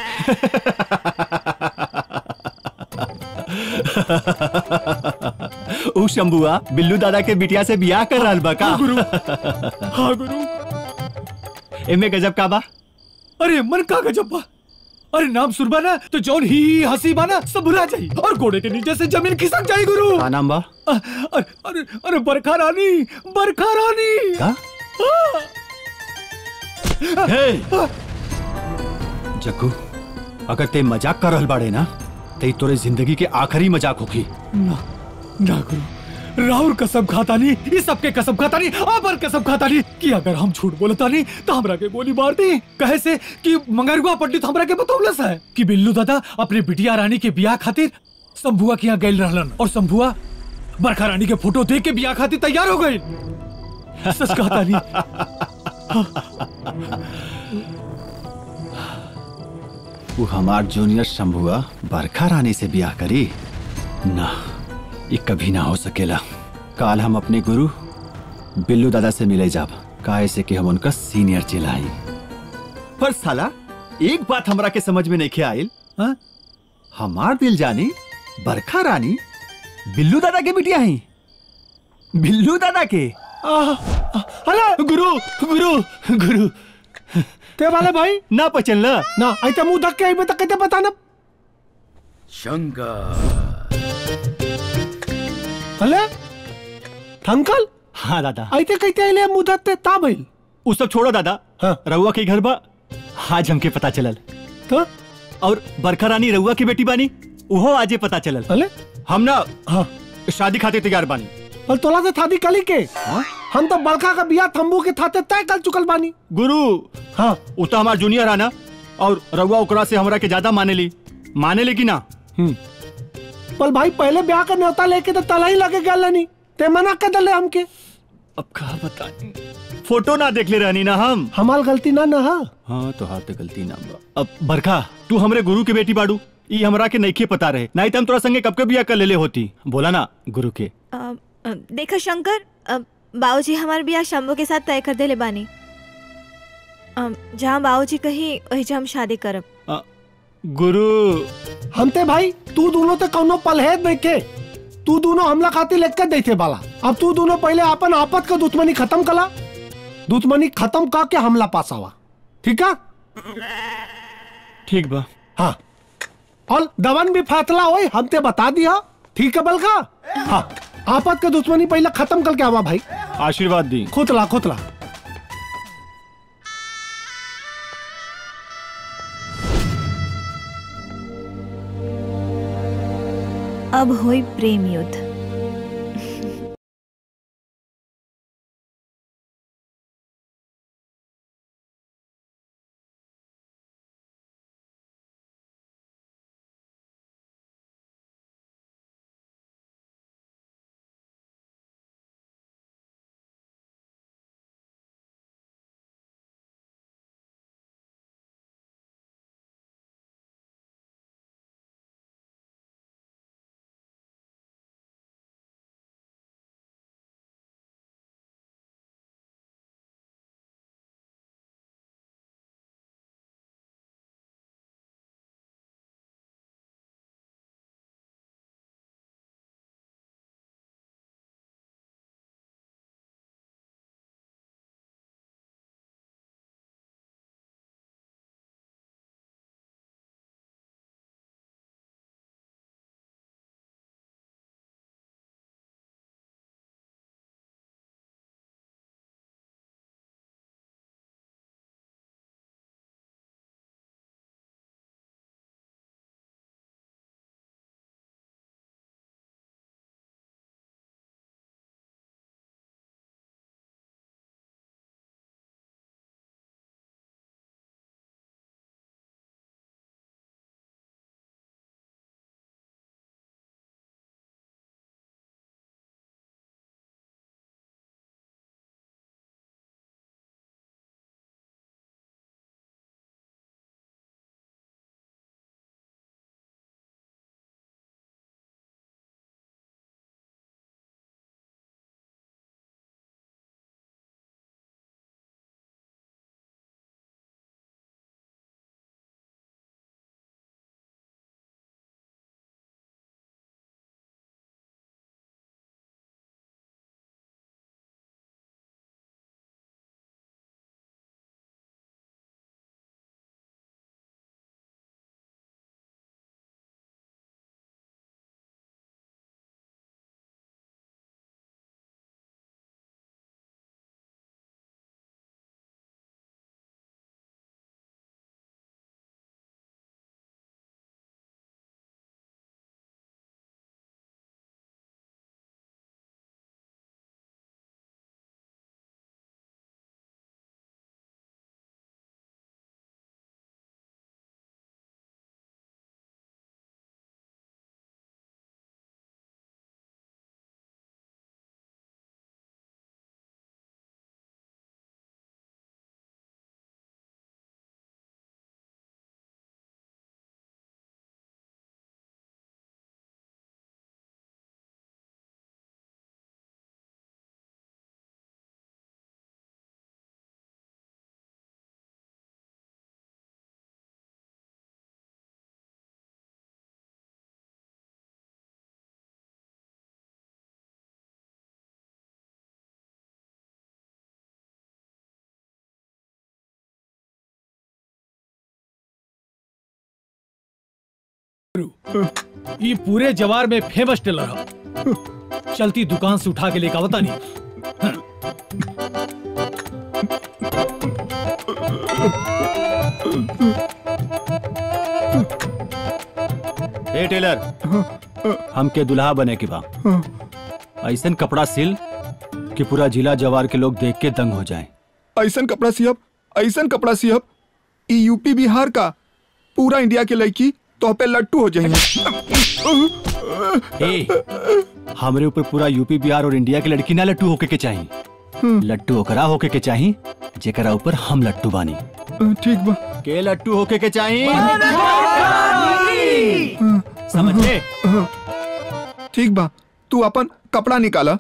उ शंभुआ बिल्लू दादा के बिटिया से बियाह कर रहा बा का हाँ गुरु एमे गजब का बा अरे मन का गजब बा अरे नाम सुरबा ना तो जौन ही ही हंसी बा ना सब भुला जाई और घोड़े के नीचे से जमीन खिसक जाई गुरु का नाम बा अ- अरे अरे अरे बरखा रानी बरखा रानी का हाँ। जग्गू अगर ते मजाक कर रहल बाड़े ना ते तोरे जिंदगी के आखिरी मजाक होगी ना ना गुरु राहुल कसम खाता नहीं इस सबके कसम खाता नहीं आबर कसम खाता नहीं कि अगर हम झूठ बोलता नहीं तो हमरा के गोली मार दी कहे से कि मंगरुआ पंडित हमरा के बतौलस है कि बिल्लू दादा अपने बिटिया रानी के बियाह खातिर शंभुआ के यहाँ गैल रहलन और शंभुआ बरखा रानी के फोटो देख के बियाह खातिर तैयार हो गई सच कहता नहीं वो हमार जूनियर शंभुआ बरखा रानी से ब्याह करी ना ये कभी ना हो सकेला काल हम अपने गुरु बिल्लू दादा से मिले जाब काहे से कि हम उनका सीनियर चिल्लाई पर साला एक बात हमरा के समझ में नहीं आयल हाँ? हमार दिल जानी बरखा रानी बिल्लू दादा के बिटिया ही बिल्लू दादा के अरे गुरु गुरु गुरु ते वाले भाई ना पचल ना ना ऐते मुंह धक्के आई तक कहते पता ना अले अंकल हाँ दादा ऐते कहते आइले मुंह धक्के ता भइल उ सब छोड़ो दादा रउआ के घर बा आज हमके पता चलल तो और बरखा रानी रउआ की बेटी बानी उहो आजे पता चलल अले हम ना हाँ शादी खातिर तैयार बानी और तोला से थादी कली के हम तो बड़का का बिया थम्बू के थाते तय कर चुकल बानी गुरु हाँ उ तो हमार जूनियर है ना और रउआ ओकरा से हमरा के ज्यादा माने ली माने ली कि ना पर भाई पहले ब्याह का न्योता लेके तो तला ही लगे गल नहीं ते मना कर दले हमके अब कहा बता फोटो ना देख ले रहनी ना हम हमार गलती ना ना हाँ तो हाथ गलती ना बा अब बरखा तू हमरे गुरु के बेटी बाड़ू ई हमरा के नइखे पता रहे नहीं तो हम तोरा संगे कब के बिया कर लेले होती बोला ना गुरु के अ, अ, देखा शंकर अ, बाबूजी हमार बियाह शंभू के साथ तय कर देले बानी अ, जहाँ बाबूजी कही वही हम शादी करब गुरु हम ते भाई तू दोनों ते कौनो पलहेद नहीं के तू दोनों हमला खातिर लेकर देते बाला अब तू दोनों पहले अपन आपत का दुश्मनी खत्म कला दुश्मनी खत्म का के हमला पास आवा ठीक है ठीक बा हाँ और दवन भी फातला होई हम ते बता दिया ठीक है बलका हाँ आपत का दुश्मनी पहले खत्म करके आवा भाई आशीर्वाद दी खुतला खुतला अब होई प्रेम युद्ध गुरु ये पूरे जवार में फेमस टेलर हो चलती दुकान से उठा के लेकर आवता नहीं ए टेलर हमके दुल्हा बने के बा ऐसन कपड़ा सिल कि पूरा जिला जवार के लोग देख के दंग हो जाएं ऐसन कपड़ा सियब ऐसन कपड़ा सियब ई यूपी बिहार का पूरा इंडिया के लड़की तो पे लट्टू हो जाएंगे ए, हमरे ऊपर पूरा यूपी बिहार और इंडिया के लड़की ना लट्टू होके के चाहिए लट्टू ओकरा होके के चाहिए जेकरा ऊपर हम लट्टू बानी ठीक बा के लट्टू होके के चाहिए समझ ले ठीक बा तू अपन कपड़ा निकाला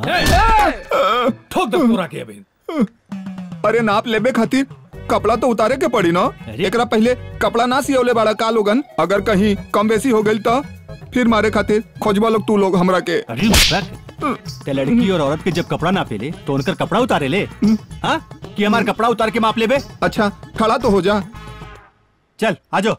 ठोक दो पूरा के अभी अरे नाप लेबे खातिर कपड़ा तो उतारे के पड़ी ना एकरा पहले कपड़ा ना सियौले बाड़ा का लोगन अगर कहीं कम बेसी हो गई तो फिर मारे खातिर खोजबा लोग तू लोग हमरा के अरे ते लड़की और औरत के जब कपड़ा ना पेले तो उनकर कपड़ा उतारे ले हाँ कि हमार कपड़ा उतार के माप लेबे अच्छा खड़ा तो हो जा चल आजो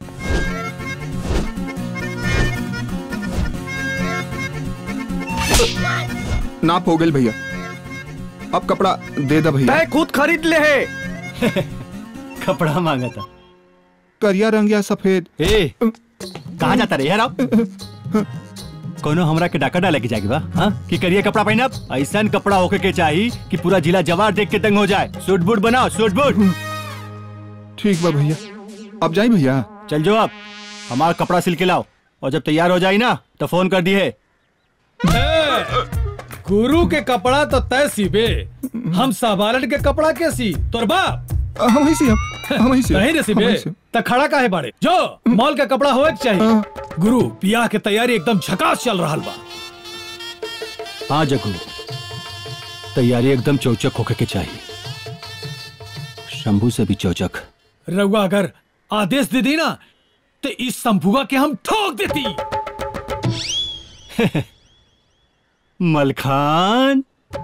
नाप हो गई भैया अब कपड़ा दे दे भैया मैं खुद खरीद ले है कपड़ा मांगा था करिया रंग या सफेद ए कहाँ जाता रे यार आप कोनो हमरा के डाका डाले के जाएगी बा हाँ कि करिए कपड़ा पहनब ऐसा कपड़ा होके के चाहिए कि पूरा जिला जवार देख के दंग हो जाए सूट बूट बनाओ सूट बूट ठीक बा भैया अब जाई भैया चल जो आप हमारा कपड़ा सिल के लाओ और जब तैयार हो जाए ना तो फोन कर दिए गुरु के कपड़ा तो तय सीबे हम साबालन के कपड़ा के सी तोर बाप हम ही सी हम ही सी नहीं रे सीबे हम ही सी। त खड़ा काहे बाड़े जो मॉल का कपड़ा होए के चाहिए गुरु बियाह के तैयारी एकदम झकास चल रहा बा हाँ जगू तैयारी एकदम चौचक होके के चाहिए शंभू से भी चौचक रउआ अगर आदेश दे दी ना तो इस संभुआ के हम ठोक देती मलखान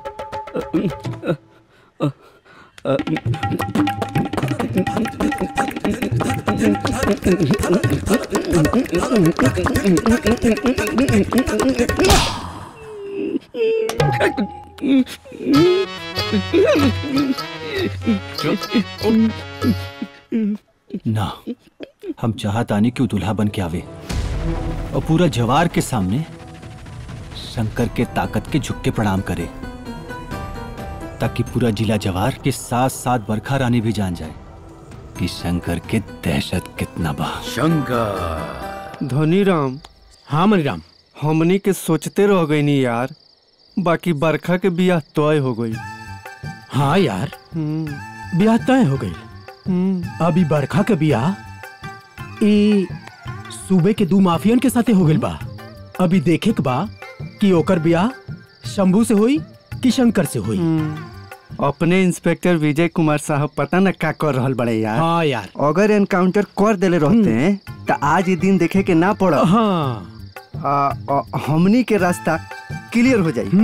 ना हम चाहत आने क्यों दुल्हा बन के आवे और पूरा जवार के सामने शंकर के ताकत के झुक के प्रणाम करे ताकि पूरा जिला जवार के साथ साथ बरखा रानी भी जान जाए कि शंकर के दहशत कितना बा शंकर धनी राम हाँ मनी राम हमनी के सोचते रह गई नी यार बाकी बरखा के बियाह तय हो गई हाँ यार ब्याह तय हो गई अभी बरखा के बियाह ई सूबे के दू माफियन के साथे हो गइल बा अभी देखे के बा कि ओकर बियाह शंभू से होई कि शंकर से होई अपने इंस्पेक्टर विजय कुमार साहब पता न का कर रहल बड़े यार हाँ यार अगर एनकाउंटर कर देले रहते हैं तो आज ये दिन देखे के ना पड़ा हाँ आ, आ, हमनी के रास्ता क्लियर हो जाई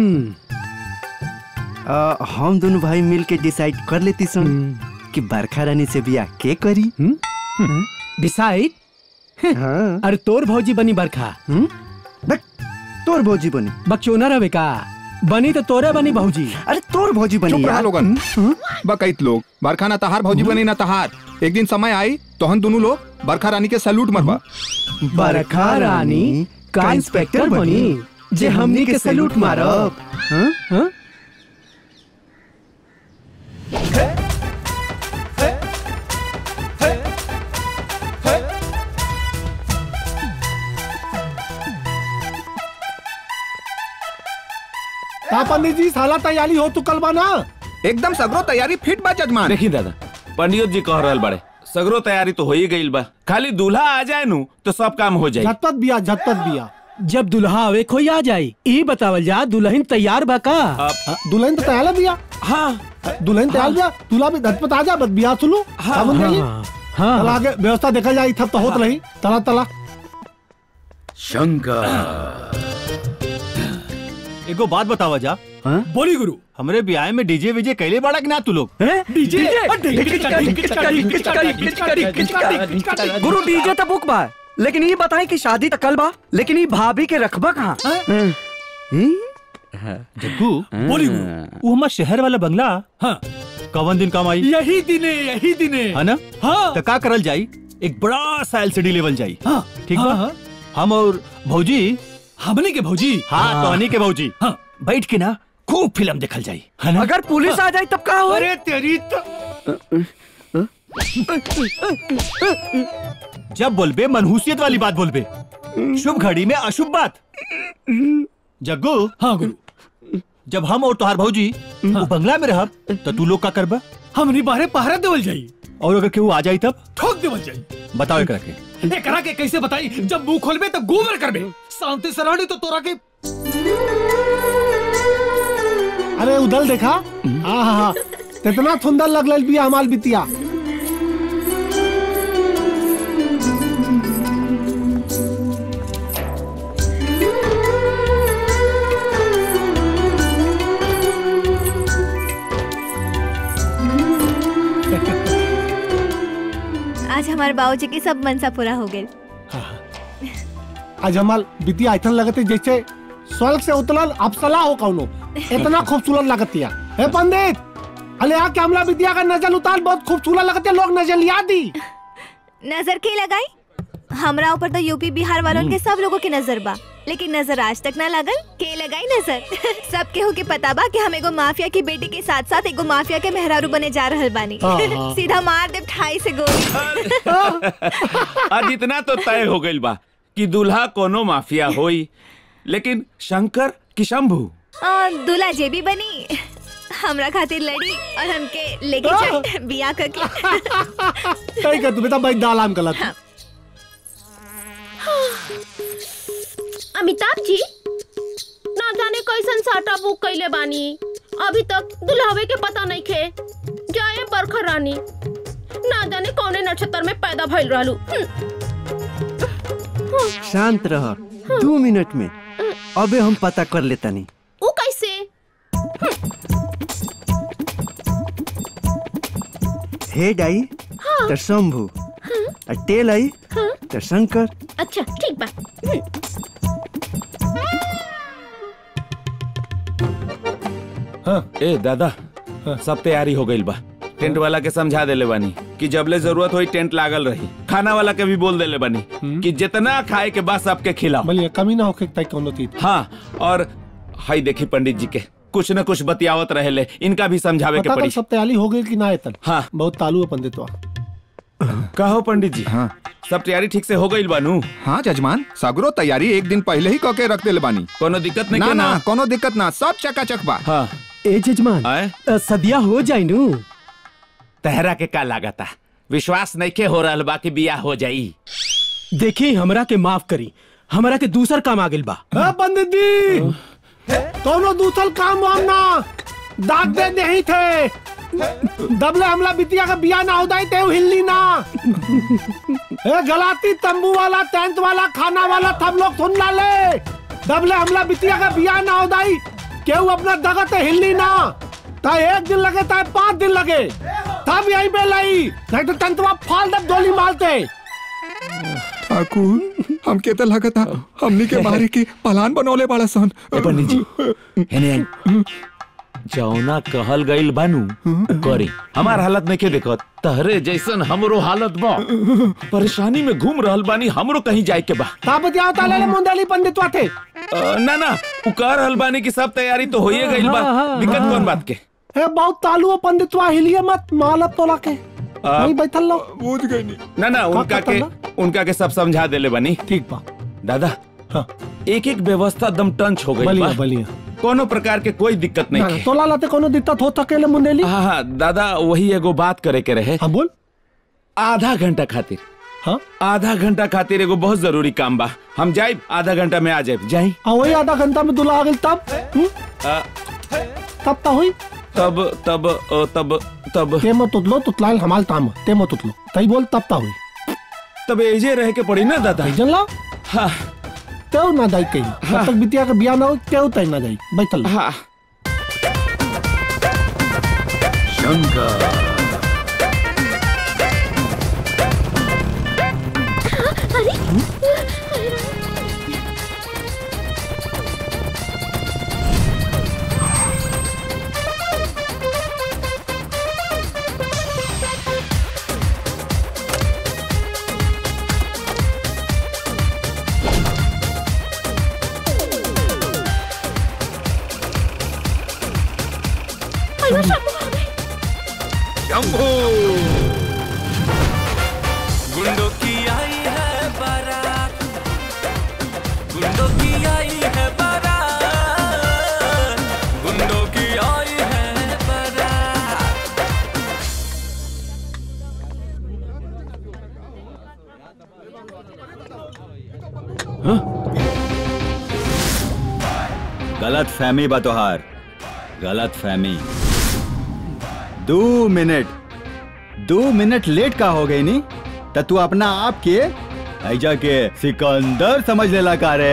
आ, हम दोनों भाई मिल के डिसाइड कर लेती सन कि बरखा रानी से बियाह के करी डिसाइड हाँ अरे तोर भौजी बनी बरखा तोर भौजी बनी बकचोना रवे का बनी तो तोरे बनी भौजी अरे तोर भौजी चुप रहा लोगन बकैत लोग बरखा ना तहार भौजी बनी ना तहार एक दिन समय आई तो हम दोनों लोग बरखा रानी के सैल्यूट मरबा बरखा रानी का इंस्पेक्टर बनी जे हमनी के सैल्यूट मारब हाँ? हाँ? का पंडित जी साला तैयारी हो तू कल बना एकदम सगरो तैयारी फिट बा जजमान देखी दादा पंडित जी कह रहल बड़े सगरो तैयारी तो हो ही गई बा खाली दूल्हा आ जाए नु तो सब काम हो जाए झटपट बिया झटपट बिया जब दुल्हा आवे कोई आ जाई ई बतावल जा दुल्हन तैयार बा का दुल्हन तो तैयार है बिया हाँ दुल्हन तैयार बिया दूल्हा भी झटपट आ जा बस बिया सुनो हाँ, समझ गई हाँ, हाँ। चला आगे व्यवस्था देखा जाए थप तो होत नहीं तला तला शंकर एगो बात बतावा जा बोली गुरु हमरे ब्याह में डीजे विजे कैले बाड़ा कि ना तू लोग गुरु डीजे तो बुक बा लेकिन ये बताए कि शादी तक कल बा लेकिन ये भाभी के रखबा कहाँ जग्गू बोली वो हमारा शहर वाला बंगला हाँ कवन दिन काम आई यही दिने यही दिने है ना हाँ तो का करल जाई एक बड़ा सा एलसीडी लेवल जाई हाँ ठीक हाँ, बा हाँ। हम और भौजी हमने के भौजी हाँ तोहनी के भौजी हाँ बैठ के ना खूब फिल्म देखल जाई है ना अगर पुलिस आ जाए तब का हो अरे तेरी तो जब बोलबे मनहूसियत वाली बात बोलबे शुभ घड़ी में अशुभ बात जग्गू हाँ गुरु जब हम और तोहार भौजी वो बंगला में रहब तो तू लोग का करबा हमनी बाहरे पहरा देवल जाई और अगर केहू आ जाई तब ठोक देवल जाई बताओ एकरा के ए करा के कैसे बताई जब मुंह खोलबे तो गोबर करबे शांति से रहनी तो तोरा के अरे उधर देखा हाँ हाँ हाँ कितना सुंदर लगल बिया हमाल बितिया आज हमारे बाबूजी की सब मनसा पूरा हो गए आज हमाल बितिया ऐसा लगते जैसे स्वर्ग से उतरल अप्सला हो कौनो इतना खूबसूरत लगतिया हे पंडित अरे यहाँ के हमला बितिया का नजर उतार बहुत खूबसूरत लगते लोग नजर लिया दी नजर के लगाई हमरा ऊपर तो यूपी बिहार वालों के सब लोगों की नजर बा लेकिन नजर आज तक ना लगल के लगाई नजर सब केहू के पता बा कि हम एगो माफिया की बेटी के साथ साथ एगो माफिया के मेहरारू बने जा रहल बानी हाँ, हाँ। सीधा मार दे ठाई से गोली आज इतना तो तय हो गइल बा कि दूल्हा कोनो माफिया होई लेकिन शंकर कि शंभू आ, दूल्हा जे भी बनी हमरा खातिर लड़ी और हमके लेके जाए बिया करके सही कर तू बेटा भाई दालाम गलत अमिताभ जी ना जाने कैसन साटा बुक कैले बानी अभी तक दुल्हावे के पता नहीं खे जाए बरखा रानी ना जाने कौने नक्षत्र में पैदा भइल रहलू शांत रह दो मिनट में अबे हम पता कर लेतानी ऊ कैसे हेड आई तो शंभू और टेल आई तो शंकर अच्छा ठीक बा ए दादा सब तैयारी हो गइल बा टेंट वाला के समझा देले बानी कि जबले जरूरत होई टेंट लागल रही खाना वाला के भी बोल देले बानी कि जितना खाए के बाद सबके खिलाओ बोलिए कमी ना होके तय कोनो चीज हाँ और हाई देखी पंडित जी के कुछ न कुछ बतियावत रहेले इनका भी समझावे के पता कर पड़ी सब तैयारी हो गई कि ना एतन हाँ बहुत तालू है पंडित कहो पंडित जी हाँ सब तैयारी ठीक से हो गई बानू हाँ जजमान सगरो तैयारी एक दिन पहले ही कके रख देले बानी कोनो दिक्कत नहीं ना के ना ना कोनो दिक्कत ना सब चकाचक बा हाँ ए जजमान अ, सदिया हो जाई नु तहरा के का लागता विश्वास नहीं के हो रहल बा कि बिया हो जाई देखी हमरा के माफ करी हमरा के दूसर काम आ गेल बा हाँ पंडित जी कोनो दूसर काम वाम ना दाग दे नहीं थे दबले हमला बितिया का बिया ना होदाई ते हिल्ली ना ए गलाती तंबू वाला टेंट वाला खाना वाला सब लोग सुन ला ले दबले हमला बितिया का बिया ना होदाई केहू अपना दगत हिल्ली ना ता एक दिन लगे ता पांच दिन लगे तब यहीं पे लाई नहीं तो तंतवा फाल दब डोली मारते ठाकुर हमके तो लगता हमनी के बाहरी की पलान बनौले बाड़ा सन पंडित जी हेने आई जौना कहल गइल बानू करी हमार हालत नहीं के देखत तहरे जैसन हमरो हालत बा परेशानी में घूम रहल बानी हमरो कहीं जाए के बा ता बतियाओ ता ले ले मुंडली पंडित वाते अ, ना ना उ कह रहल बानी कि सब तैयारी तो होइए गइल बा हाँ, हाँ, दिक्कत हाँ। कौन बात के ए बहुत तालू है पंडितवा हिलिए मत मालत तोला के नहीं बैठल लो बुझ गई ना ना का उनका के करता उनका के सब समझा देले बानी ठीक बा दादा एक एक व्यवस्था दम टंच हो गई बलिया बलिया कोनो प्रकार के कोई दिक्कत नहीं है तोला लाते कोनो दिक्कत हो सकेले मुंडेली हाँ हाँ दादा वही एगो बात करे के रहे हाँ बोल आधा घंटा खातिर हाँ आधा घंटा खातिर एगो बहुत जरूरी काम बा हम जाए आधा घंटा में आ जाए जाए हाँ वही आधा घंटा में दुला आ गई तब हम्म? तब ता हुई तब तब अ, तब तब ते मत उतलो तुतलाल हमाल ताम ते मत उतलो तई बोल तब ता हुई तब एजे रह के पड़ी ना दादा जन ला हाँ तेव ना जाई कहीं जब तक बिटिया का बिया ना हो तेव तई ना जाई बैठल हाँ अरे अरे शंभू आ गए शंभू गुंडों की आई है बारात गुंडों की आई है बारात गुंडों की आई है बारात गलत फहमी बा तोहार गलत फहमी दो मिनट दो मिनट लेट का हो गई नी तो तू अपना आप के ऐजा के सिकंदर समझ लेला का रे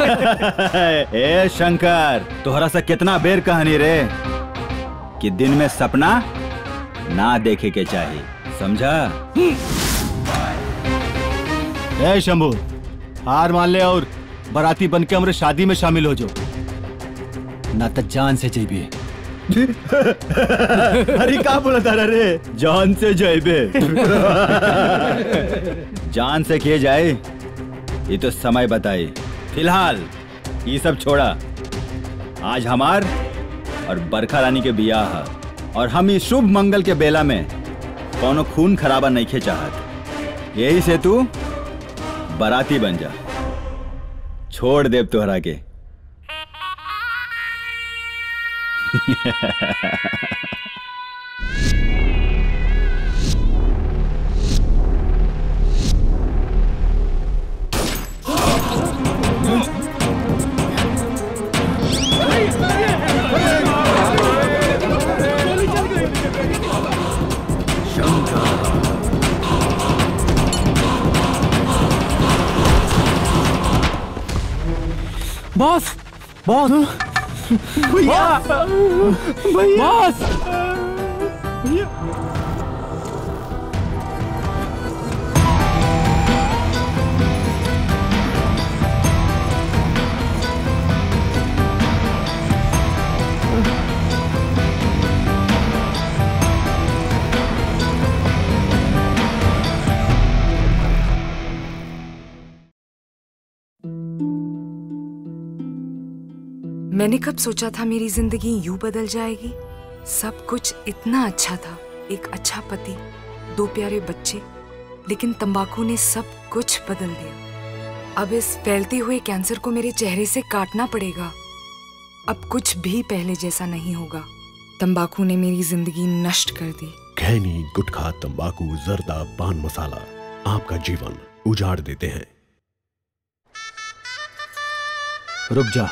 ए शंकर तोहरा से कितना बेर कहानी रे कि दिन में सपना ना देखे के चाहिए समझा ए शंभू हार मान ले और बाराती बन के हमारे शादी में शामिल हो जाओ ना तो जान से जेबी अरे का बोला तारा रे जान से जाइबे जान से किए जाए ये तो समय बताए फिलहाल ये सब छोड़ा आज हमार और बरखा रानी के बियाह है और हम इस शुभ मंगल के बेला में कोनो खून खराबा नहीं खे चाहत यही से तू बाराती बन जा छोड़ देव तोहरा के बॉस बॉस भैया भैया बॉस मैंने कब सोचा था मेरी जिंदगी यूं बदल जाएगी सब कुछ इतना अच्छा था एक अच्छा पति दो प्यारे बच्चे लेकिन तंबाकू ने सब कुछ बदल दिया अब इस फैलते हुए कैंसर को मेरे चेहरे से काटना पड़ेगा अब कुछ भी पहले जैसा नहीं होगा तंबाकू ने मेरी जिंदगी नष्ट कर दी खैनी गुटखा तंबाकू जर्दा पान मसाला आपका जीवन उजाड़ देते हैं रुक जा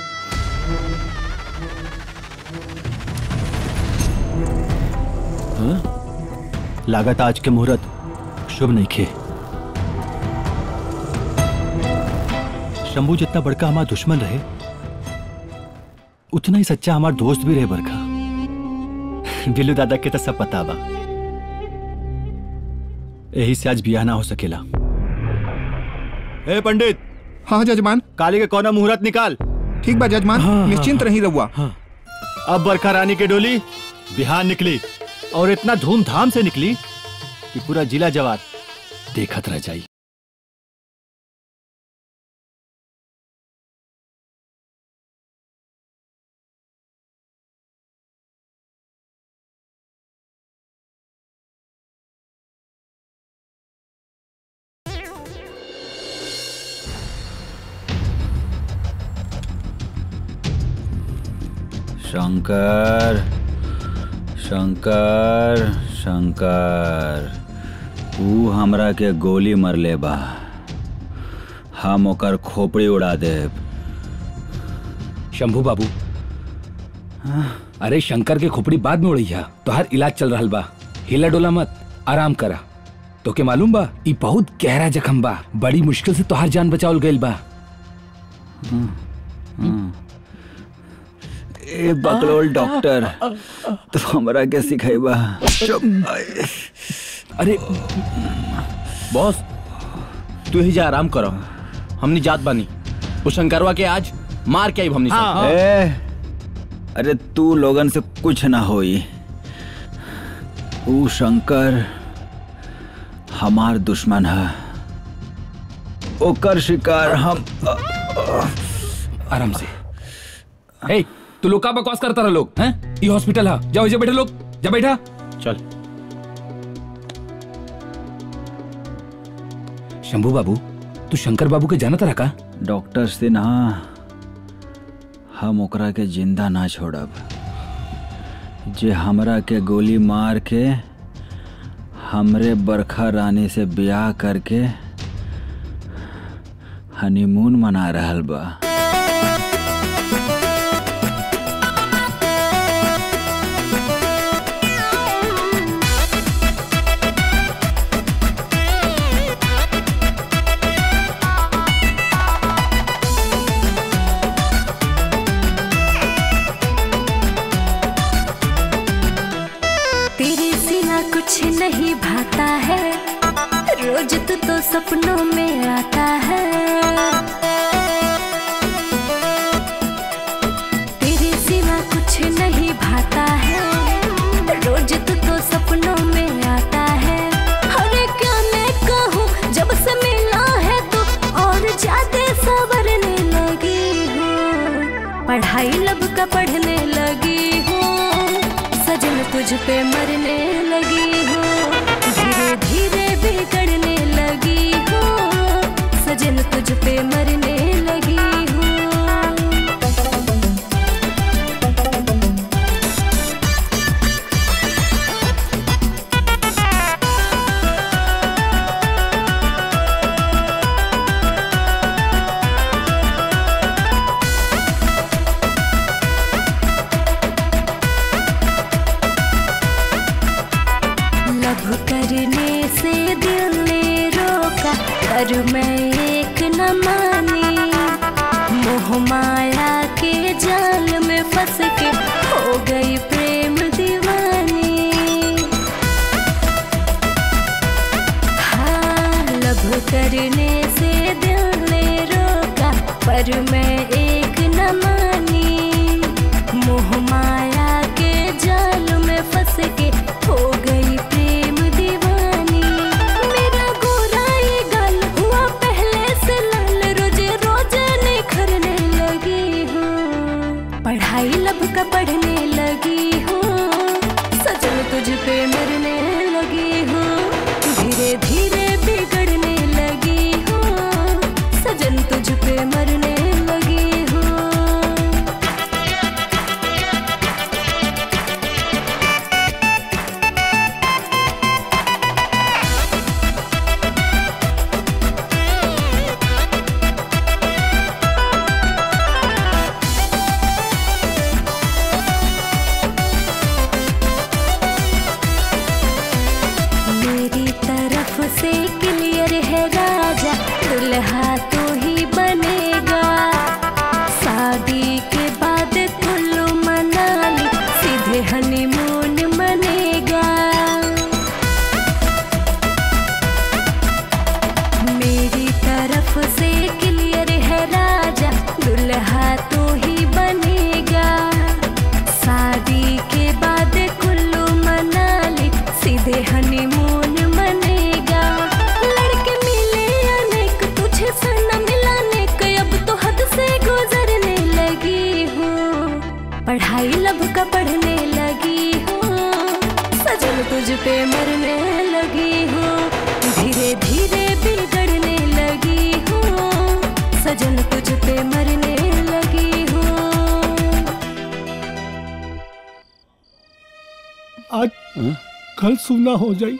हाँ? लागत आज के मुहूर्त शुभ नहीं खे शंभू जितना बड़का हमारा दुश्मन रहे उतना ही सच्चा हमारा दोस्त भी रहे बरखा बिल्लू दादा के तो सब पता बा यही से आज बियाह ना हो सकेला ए पंडित हाँ जजमान काली के कौना मुहूर्त निकाल ठीक बा जजमान हाँ, निश्चिंत हाँ, रही रहुआ अब बरखा रानी की डोली बिहार निकली और इतना धूमधाम से निकली कि पूरा जिला जवार देखत रह जाई शंकर शंकर शंकर ऊ हमरा के गोली मरले बा हम ओकर खोपड़ी उड़ा देब शंभू बाबू अरे शंकर के खोपड़ी बाद में उड़ी है तोहार इलाज चल रहा बा हिला डोला मत आराम करा तो के मालूम बा ई बहुत गहरा जख्म बा बड़ी मुश्किल से तोहार जान बचावल गइल बा ए बकलोल डॉक्टर तो हमरा के सिखाइबा अरे बॉस तू ही जा आराम करो हमनी जात बानी वो शंकरवा के आज मार के आई हमनी सब। ए, अरे तू लोगन से कुछ ना होई ऊ शंकर हमार दुश्मन है ओकर शिकार हम आराम से ए तू लोग का बकवास करता रहा लोग हैं ये हॉस्पिटल है जाओ जा बैठे लोग जा बैठा चल शंभू बाबू तू शंकर बाबू के जानत रहा का डॉक्टर से ना हम ओकरा के जिंदा ना छोड़ब जे हमरा के गोली मार के हमरे बरखा रानी से ब्याह करके हनीमून मना रहल बा तेरे सिवा कुछ नहीं भाता है रोज तू तो सपनों में आता है तेरे सिवा कुछ नहीं भाता है रोज तू तो सपनों में आता है अरे क्या मैं कहूँ जब से मिला है तो और ज्यादा सवरने लगी हूँ पढ़ाई लब का पढ़ने लगी हूँ सजन तुझ पे मरने लगी हूँ धीरे धीरे बिगड़ने लगी हूँ सजन तुझ पे मरने लगी हूँ लब करने से दिल ने रोका पर मैं एक न मानी मोह माया के जाल में फंस के हो गई प्रेम दीवानी हाँ लब करने से दिल ने रोका पर मैं एक न मानी मोह माया के जाल में फंस के हो गई प्रेम दीवानी मेरा गोरा ये गल हुआ पहले से लाल रोजे रोजे निखरने लगी हूँ पढ़ाई लब का पढ़ने लगी हूँ सजन तुझ पे मरने लगी हूँ धीरे धीरे बिगड़ने लगी हूँ सजन तुझ पे मरने लगी हूँ मेरी तरफ से क्लियर है राजा दुल्हा तो ही बनेगा शादी के बाद कुल्लू मनाली सीधे हनीमून मनेगा मेरी तरफ से क्लियर है राजा दुल्हा तो ही बनेगा शादी के बाद कुल्लू मनाली सीधे हनीमून मनेगा लड़के मिले अनेक तुझे सना मिलाने के अब तो हद से गुजरने लगी हूँ पढ़ाई लब का पढ़ने लगी हूँ सजन तुझ पे मरने लगी हूँ धीरे धीरे बिगड़ने लगी हूँ सजन तुझ पे मरने लगी हूँ आज कल सुना हो जाई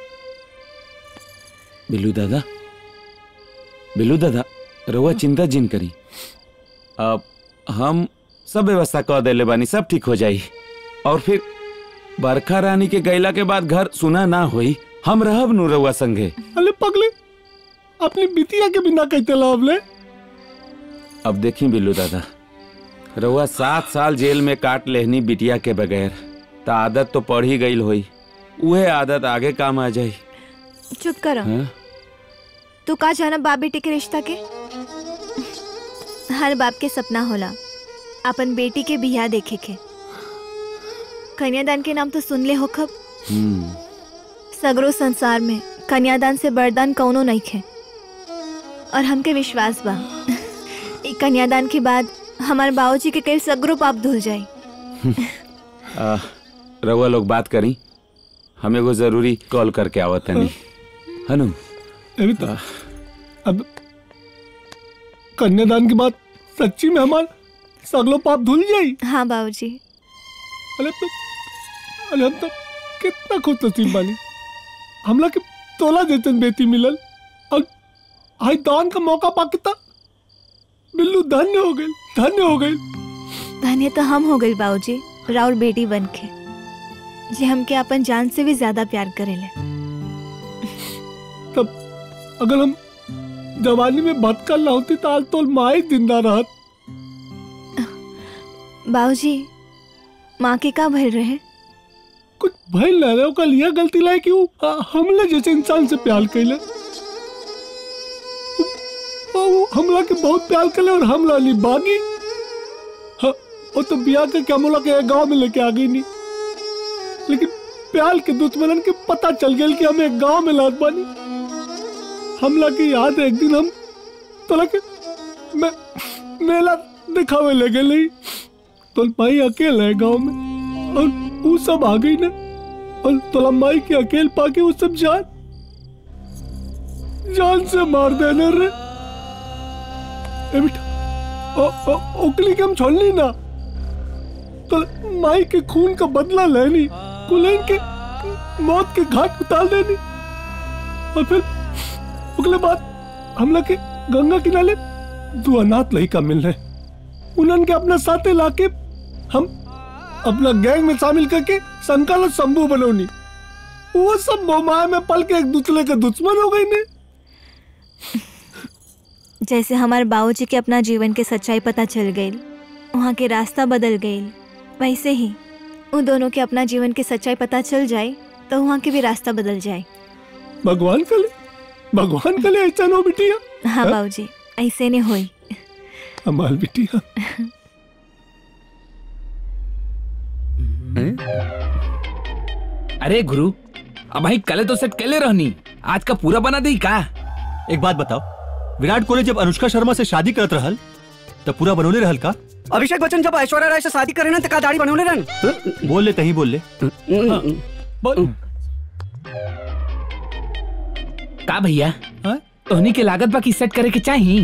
बिल्लू दादा बिल्लू दादा रउआ चिंता जिन करी अब हम सब व्यवस्था कर देले बानी सब ठीक हो जाई और फिर बरखा रानी के गैला के बाद घर सुना ना होई हम रहब नु रउआ संगे अरे पगले अपनी बिटिया के बिना कहते लाभ ले अब देखी बिल्लू दादा रउआ सात साल जेल में काट लेहनी बिटिया के बगैर त आदत तो पड़ ही गईल होई उहे आदत आगे काम आ जाई चुप करो हाँ? तू का जाना बाप बेटी के रिश्ता के हर बाप के सपना होला अपन बेटी के बिया देखे के कन्यादान के नाम तो सुन ले हो खब सगरो संसार में कन्यादान से बरदान कौनो नहीं खे और हमके विश्वास बा ई कन्यादान के बाद हमार बाबूजी के कई सगरो पाप धुल जाई आ, रउआ लोग बात करी हम एगो जरूरी कॉल करके आवत तनी हनु अभी तो अब कन्यादान के बाद सच्ची में हमार सगलो पाप धुल जाई हाँ बाबूजी अरे तो अरे हम तो कितना खुश नसीब बानी हमला के तोला जैसन बेटी मिलल और आई दान का मौका पा कितना बिल्लू धन्य हो गई धन्य हो गई धन्य तो हम हो गई बाबूजी राउर बेटी बन के जे हमके अपन जान से भी ज्यादा प्यार करेले तब अगर हम जवानी में भटकल ना होती तो आज तो माँ जिंदा रहत बाबूजी माँ के का भर रहे कुछ भइल ना रहे ओकर लिया गलती लाए कि उ, आ, हमले जैसे इंसान से प्यार कैले उ- उ हमला के बहुत प्यार कैले और हमला ली बागी हाँ, वो तो बिया के क्या मोला के गांव में लेके आ गई नहीं लेकिन प्यार के दुश्मनन के पता चल गया कि हम एक गांव में लात बानी हमला की याद है एक दिन हम तोला के मैं मेला दिखावे ले गए तो भाई अकेले है गांव में और वो सब आ गई ना और तोला माई के अकेले पाके वो सब जान जान से मार देने रे ए बेटा ओ, ओ, ओकली के हम छोड़नी ना तो माई के खून का बदला लेनी कुलेन के मौत के घाट उतार देनी और फिर अगले बाद हमला के गंगा किनारे दो अनाथ लड़का मिल रहे उन्हन के अपना साथे लाके हम अपना गैंग में शामिल करके संकल शंभू बनौनी वो सब मोमाया में पल के एक दूसरे के दुश्मन हो गई ने जैसे हमारे बाबूजी के अपना जीवन के सच्चाई पता चल गई वहाँ के रास्ता बदल गई वैसे ही उन दोनों के अपना जीवन के सच्चाई पता चल जाए तो वहाँ के भी रास्ता बदल जाए भगवान करे भगवान करे ऐसा नो बिटिया हाँ हाँ? बाबूजी ऐसे ने होई हमार बिटिया अरे गुरु अब भाई कले तो सेट केले रहनी आज का पूरा बना दी का एक बात बताओ विराट कोहली जब अनुष्का शर्मा से शादी करत रहल तब पूरा बनोले रहल का अभिषेक बच्चन जब ऐश्वर्या राय से शादी करे ना तो का दाढ़ी बनवले रहन बोल ले तही बोल ले बोल का भैया तोहनी के लागत बाकी सेट करे के चाही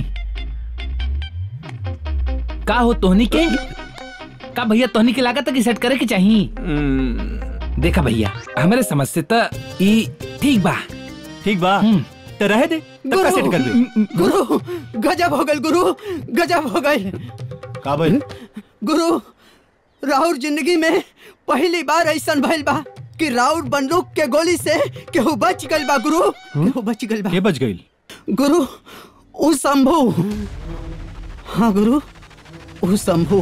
का हो तोहनी के का भैया तोहनी के लागत की सेट करे के चाही देखा भैया हमारे समझ से तो ई ठीक बा ठीक बा तो रहे दे तब का सेट कर दे गुरु गजब हो गल गुरु गजब हो गल का भाई गुरु राहुल जिंदगी में पहली बार ऐसा भइल बा कि राउर बंदूक के गोली से केहू बच गइल बा गुरु केहू बच गइल बा के बच गई गुरु उ शंभू हाँ गुरु उ शंभू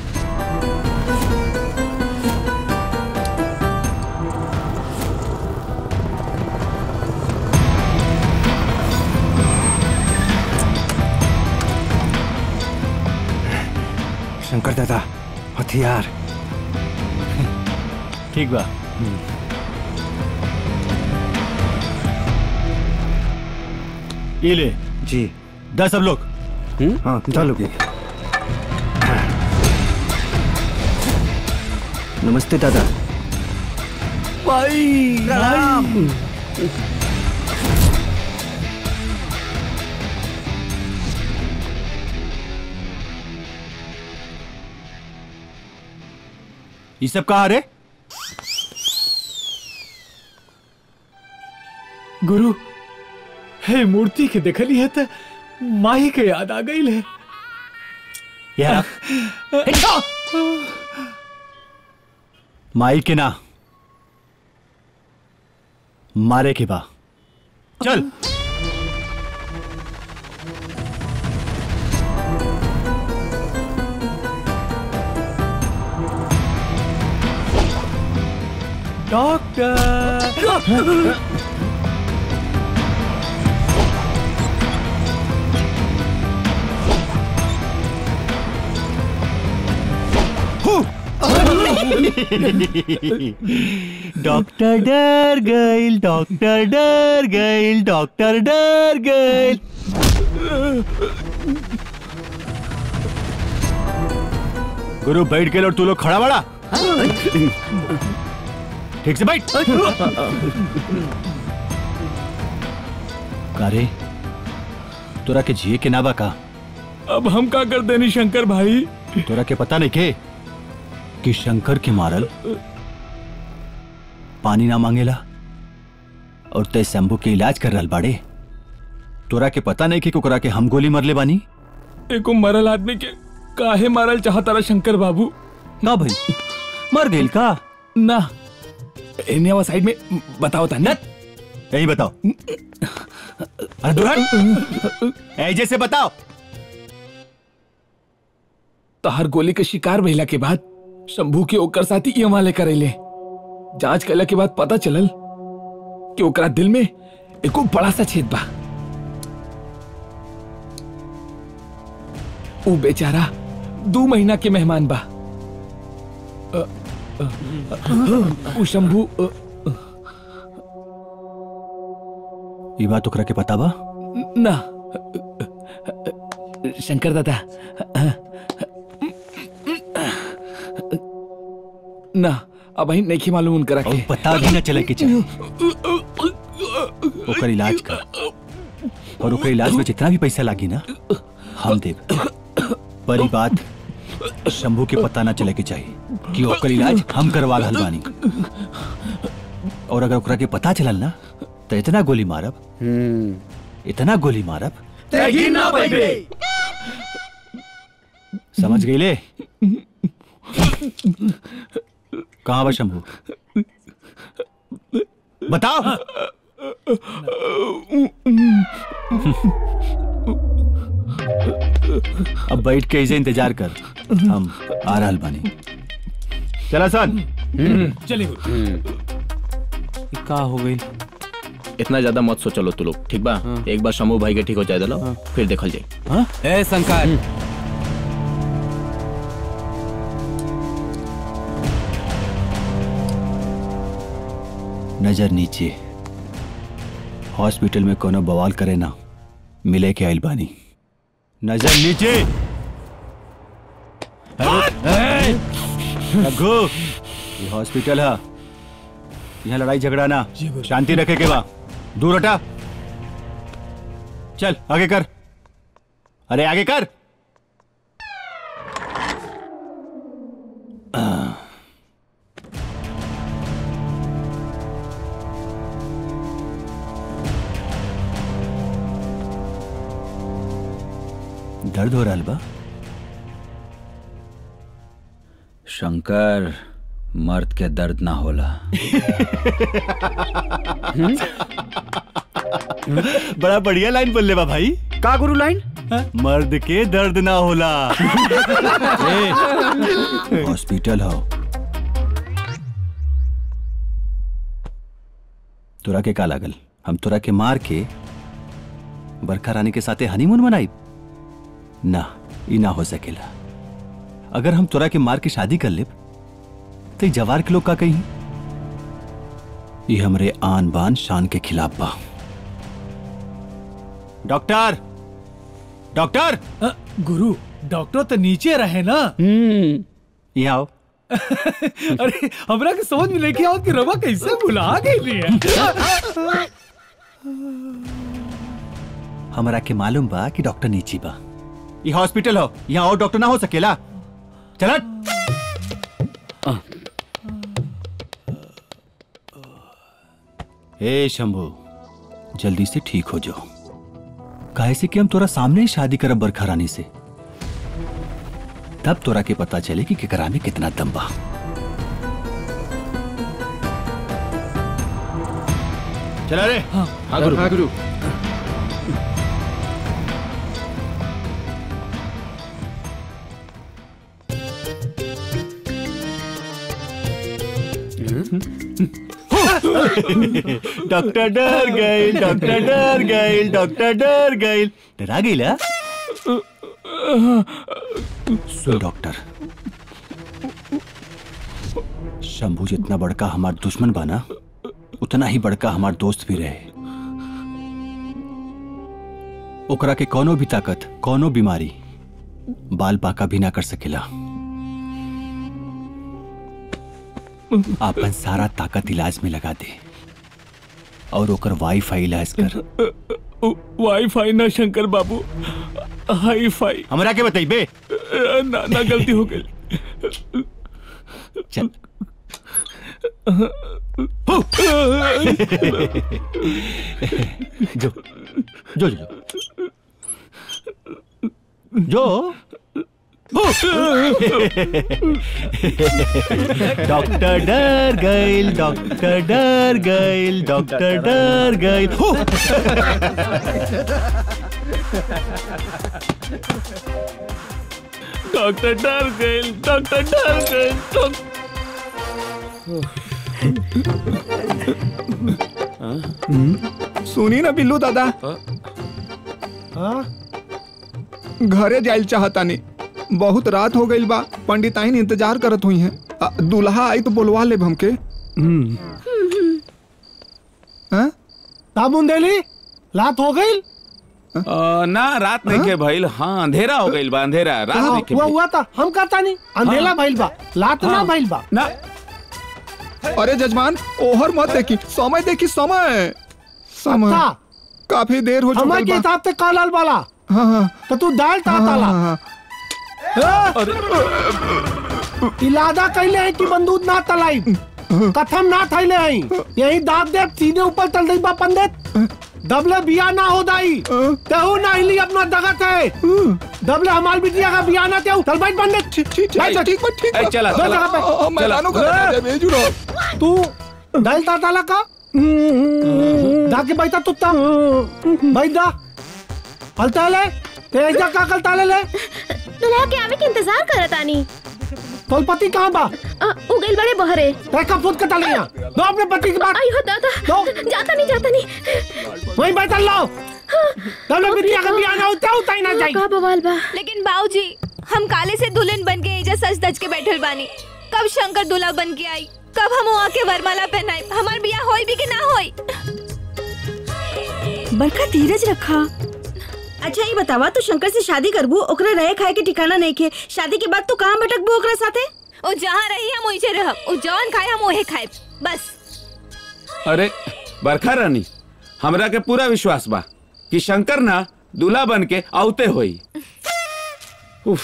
शंकर दादा हथियार ठीक बा ये ले जी दस सब लोग हाँ चलो नमस्ते दादा भाई राम ये सब कहा रे गुरु हे मूर्ति के देखली है तो माही के याद आ गई है यार माई के ना मारे के बा चल डॉक्टर डॉक्टर डर गईल डॉक्टर डर गईल डॉक्टर डर गईल गुरु बैठ के लो तू लोग खड़ा बड़ा ठीक से बैठ कारे तोरा के जिए के नाबा का अब हम का कर देनी शंकर भाई तोरा के पता नहीं के कि शंकर के मारल पानी ना मांगेला और तय शंभू के इलाज कर रहल बाड़े तोरा के पता नहीं कि ओकरा के हम गोली मरले बानी एको मरल आदमी के काहे मारल चाहता रहा शंकर बाबू ना भाई मर गईल का ना इन्हें वो साइड में बताओ था न यही बताओ अरे दुल्हन ऐजे से बताओ तहर गोली के शिकार भइला के बाद शंभू के ओकर साथी ये वाले करेले जांच कैला के बाद पता चलल कि ओकरा दिल में एको बड़ा सा छेद बा ऊ बेचारा दो महीना के मेहमान बा अ, अ, अ, ऊ शंभू अ, ये बात ओकरा के पता बा ना शंकर दादा ना अब ही नहीं मालूम उनकरा के पता भी ना चले कि चाहिए ओकर इलाज कर और ओकर इलाज में जितना भी पैसा लागी ना हम देब पर ई बात शंभू के पता ना चले के चाहिए कि ओकर इलाज हम करवा रहल बानी और अगर ओकरा के पता चलल ना तो इतना गोली मारब इतना गोली मारब समझ गई ले कहाँ बा शंभू बताओ अब बैठ के इसे इंतजार कर हम आ रहल बानी चला सन चलिए का हो गई इतना ज्यादा मत सोचो लो तू लोग ठीक बा एक बार शंभू भाई के ठीक हो जाए दलो फिर देखल जाए ए शंकर नजर नीचे हॉस्पिटल में कोनो बवाल करे ना मिले के आइल बानी नजर नीचे ए, रघु ये हॉस्पिटल है यहाँ लड़ाई झगड़ा ना शांति रखे के बा दूर हटा चल आगे कर अरे आगे कर दर्द हो रहा बा शंकर मर्द के दर्द ना होला बड़ा बढ़िया लाइन बोल ले बा भाई का गुरु लाइन मर्द के दर्द ना होला ए, हॉस्पिटल हो तोरा के का लागल हम तोरा के मार के बरखा रानी के साथे हनीमून मनाई ना ई ना हो सकेला अगर हम तोरा के मार के शादी कर ले तो ई जवार के लोग का कही ये हमरे आन बान शान के खिलाफ बा डॉक्टर डॉक्टर गुरु डॉक्टर तो नीचे रहे ना यहाँ आओ अरे हमरा के समझ में नहीं आवत कि रवा कैसे भुला गई है हमरा के मालूम बा कि डॉक्टर नीची बा ये हॉस्पिटल हो यहाँ और डॉक्टर ना हो सकेला चल ए शंभू जल्दी से ठीक हो जाओ काहे से कि हम तोरा सामने ही शादी करब बरखा रानी से तब तोरा के पता चले कि केकरा में कितना दम बा चला रे हाँ गुरु हाँ गुरु डॉक्टर डर गए डॉक्टर डर गए डॉक्टर डर गए डरा गई ला सुन डॉक्टर शंभू जितना बड़का हमार दुश्मन बना उतना ही बड़का हमार दोस्त भी रहे ओकरा के कोनो भी ताकत कोनो बीमारी बाल बाका भी ना कर सकेला आपन सारा ताकत इलाज में लगा दे और ओकर वाईफाई इलाज कर वाईफाई ना शंकर बाबू हाई फाई हमरा के बताई बे ना ना गलती हो गई चल जो जो जो जो डॉक्टर डर गइल डॉक्टर डर गइल डॉक्टर डर गइल हो! डॉक्टर डर गए डॉक्टर डर गए डॉक- सुनी ना बिल्लू दादा घरे जाइल चाहतानी बहुत रात हो गई बा पंडिताइन इंतजार करत हुई हैं अ, दूल्हा आई तो बोलवा ले हमके साबुन देली लात हो गई अ, ना रात नहीं के भइल हाँ अंधेरा हो गइल बा अंधेरा रात नहीं के हुआ भइल। हुआ था हम कहता नहीं अंधेला हाँ। भइल बा लात ना हाँ। भइल बा ना अरे जजमान ओहर मत देखी समय देखी समय समय अच्छा। काफी देर हो समय के चुकी हिसाब से कालाल वाला हाँ हाँ तो तू दाल ता हाँ, ताला हाँ, ए! इलादा कैले है कि बंदूक ना तलाई कथम ना थैले है यही दाग दे सीधे ऊपर चल रही बा पंडित दबले बिया ना हो दाई तेहू ना हिली अपना दगत है दबले हमार बिटिया का बिया ना तेहू चल बैठ पंडित ठीक ठीक ठीक ठीक ए, चला, चला। चला। अ, अ, मैदानों का राजा ए! भेजू रहो। तू दाल ता ताला का दाके बैठा तुत्ता बैठ जा हलता ले तेज जा का कल ताले ले दुल्हा के आवे के इंतजार करत आनी तोल पति कहाँ बा अ, उ गइल बड़े बहरे तेरे कब फुट कटा लिया दो अपने पति की बात आई हो दादा जाता नहीं जाता नहीं वहीं बैठा लो तब बिटिया का बिया ना होता होता ही ना जाई का बवाल बा लेकिन बाबूजी हम काले से दुल्हन बन के एजा सच धज के बैठल बानी कब शंकर दूल्हा बन के आई कब हम वहाँ के वरमाला पहनाई हमार बिया होई भी कि ना होई बड़का धीरज रखा अच्छा ये बतावा तू शंकर से शादी करबू ओकरा रहे खाए के ठिकाना नहीं खे शादी के बाद तू कहाँ भटकबू ओकरा साथे ओ जहाँ रही हम वहीं रहब ओ जौन खाए हम वही खाए बस अरे बरखा रानी हमरा के पूरा विश्वास बा कि शंकर ना दूल्हा बन के औते होई उफ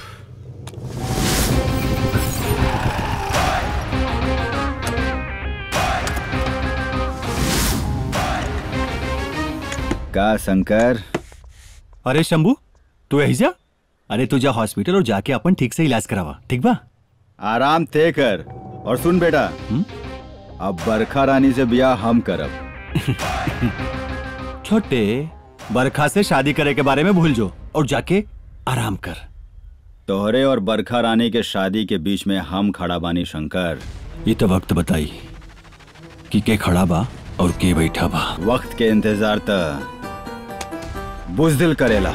का शंकर अरे शंभू तू यही जा अरे तू जा हॉस्पिटल और जाके अपन ठीक से इलाज करावा ठीक बा आराम ते कर और सुन बेटा अब बरखा रानी से ब्याह हम करब छोटे बरखा से शादी करे के बारे में भूल जो और जाके आराम कर तोहरे और बरखा रानी के शादी के बीच में हम खड़ा बानी शंकर ये तो वक्त बताई कि के खड़ा बा और के बैठा बा वक्त के इंतजार त बुजदिल करेला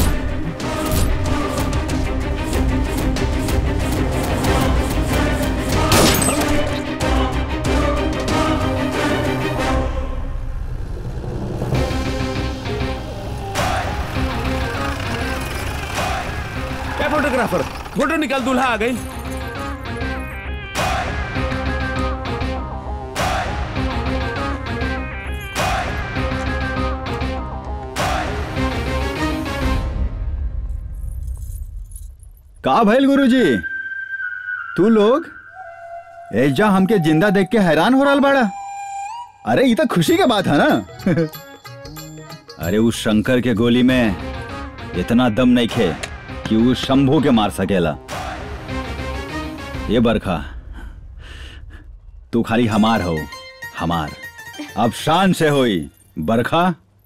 ए फोटोग्राफर फोटो निकाल दूल्हा आ गई का भइल गुरुजी तू लोग एजा हमके जिंदा देख के हैरान हो रहा बाड़ा अरे ये तो खुशी के बात है ना अरे उस शंकर के गोली में इतना दम नहीं खे कि वो शंभू के मार सकेला ये बरखा तू खाली हमार हो हमार अब शान से होई बरखा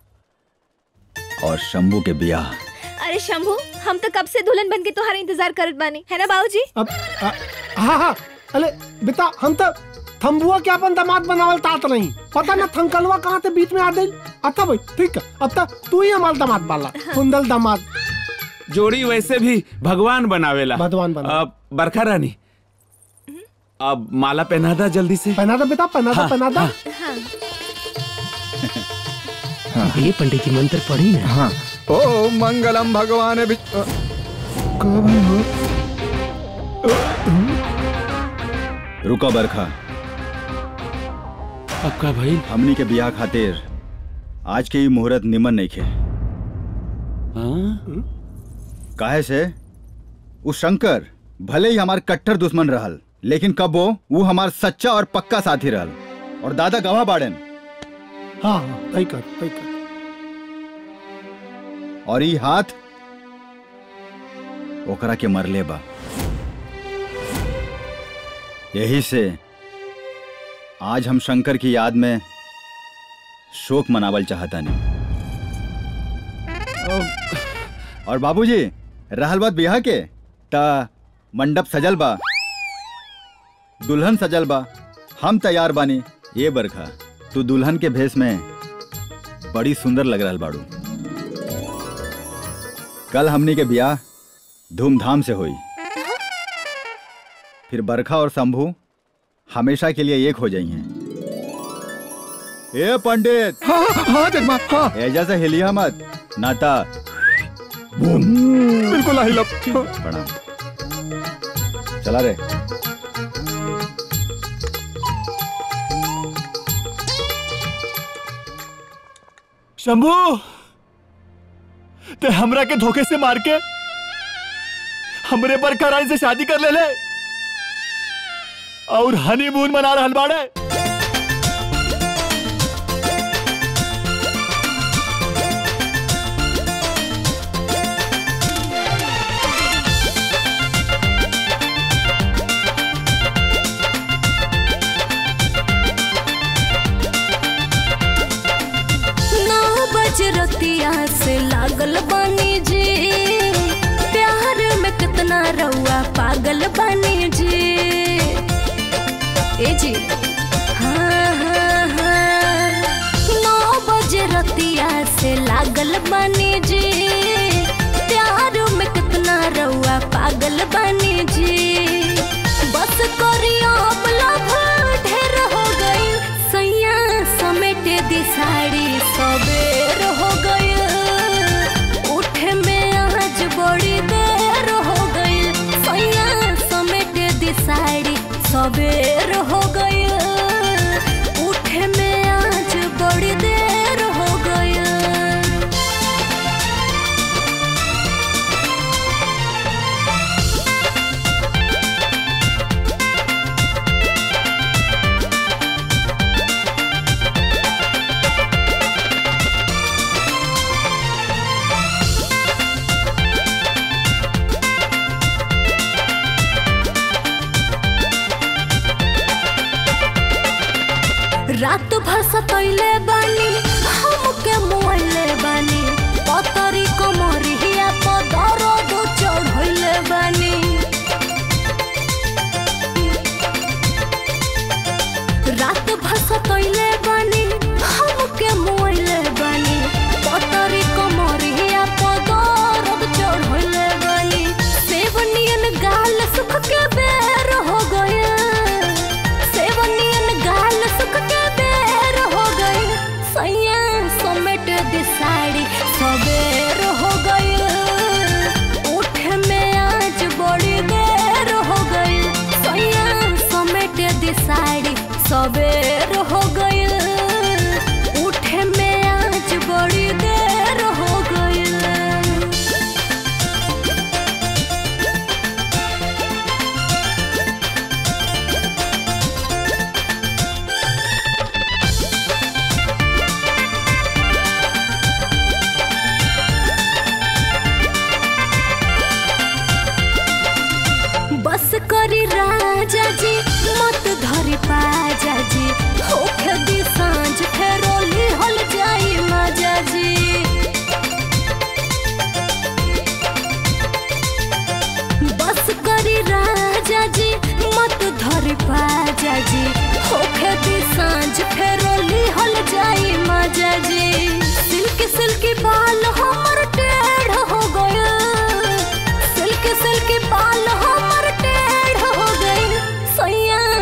और शंभू के बियाह अरे शंभू हम तो कब से दुल्हन बन के तुम्हारा इंतजार करत बानी है ना बाबूजी अब आ, हाँ हाँ अरे बेटा हम तो थम्बुआ के अपन दामाद बनावल तात नहीं पता ना थंकलवा कहाँ से बीच में आ गई अच्छा भाई ठीक है अब तक तू ही हमारा दामाद बाला सुंदर दामाद जोड़ी वैसे भी भगवान बनावेला भगवान बना बरखा रानी अब माला पहना दा जल्दी से पहना दो बेटा पहना दो हाँ, पहना दो ये पंडित जी मंत्र पढ़ी ना हाँ ओ मंगलम भगवान भी रुको बरखा पक्का भाई हमनी के बियाह खातिर आज के ही मुहूर्त निमन नहीं खे काहे से उ शंकर भले ही हमार कट्टर दुश्मन रहल लेकिन कब वो वो हमार सच्चा और पक्का साथी रहल और दादा गवाह बाड़न हाँ हाँ तय कर तय कर और ई हाथ ओकरा के मरले बा यही से आज हम शंकर की याद में शोक मनावल चाहता नहीं और बाबूजी रहल बात बियाह के ता मंडप सजल बा दुल्हन सजल बा हम तैयार बानी ये बरखा तू दुल्हन के भेष में बड़ी सुंदर लग रहल बाड़ू कल हमनी के ब्याह धूमधाम से हुई फिर बरखा और शंभू हमेशा के लिए एक हो जाइए ए पंडित हाँ हाँ जगमा हाँ एजा से हिलिया मत नाता बिल्कुल आई लब प्रणाम चला रे शंभू ते हमरा के धोखे से मार के हमरे पर कराई से शादी कर ले ले और हनीमून मना रहल बाड़े नौ बज रतिया से लागल बानी जी प्यार में कितना रउआ पागल बानी जी ए जी हाँ हाँ हाँ नौ बज रतिया से लागल बानी जी प्यार में कितना रउआ पागल बानी जी बस करियो अपना ढेर हो गई सैया समेट दी साड़ी सबेर हो गई उठे में आज बड़ी देर हो गई सैया समेट दी साड़ी सबेर हो गई उठे में आज बड़ी देर हो गई रात भर सतैले बानी हमके मुआइले बानी पतरी कमरिया पर दर्द चढ़ैले बानी रात भर सतैले बानी हमके मुआइले बानी पतरी कमरिया पर दर्द चढ़ैले बानी सेवनियन गाल सुख के बेर हो गया सेवनियन गाल सुख के बेर हो गई सैया समेट दी साड़ी सबेर हो गई उठ में आज बड़ी देर हो गई सैया समेट दी साड़ी सबेर हो गई उठ में आज बड़ी देर हो गई बस करी राजा जी मत धरी पाजा जी होखे दी सांझ फेरोली हल जाई माजा जी बस करी राजा जी मत धरी पाजा जी होखे दी सांझ फेरोली हल जाई माजा जी सिल्क सिल्की बाल हमर टेढ़ हो गया सिल्क सिल्क बाल हमर टेढ़ हो गई सैया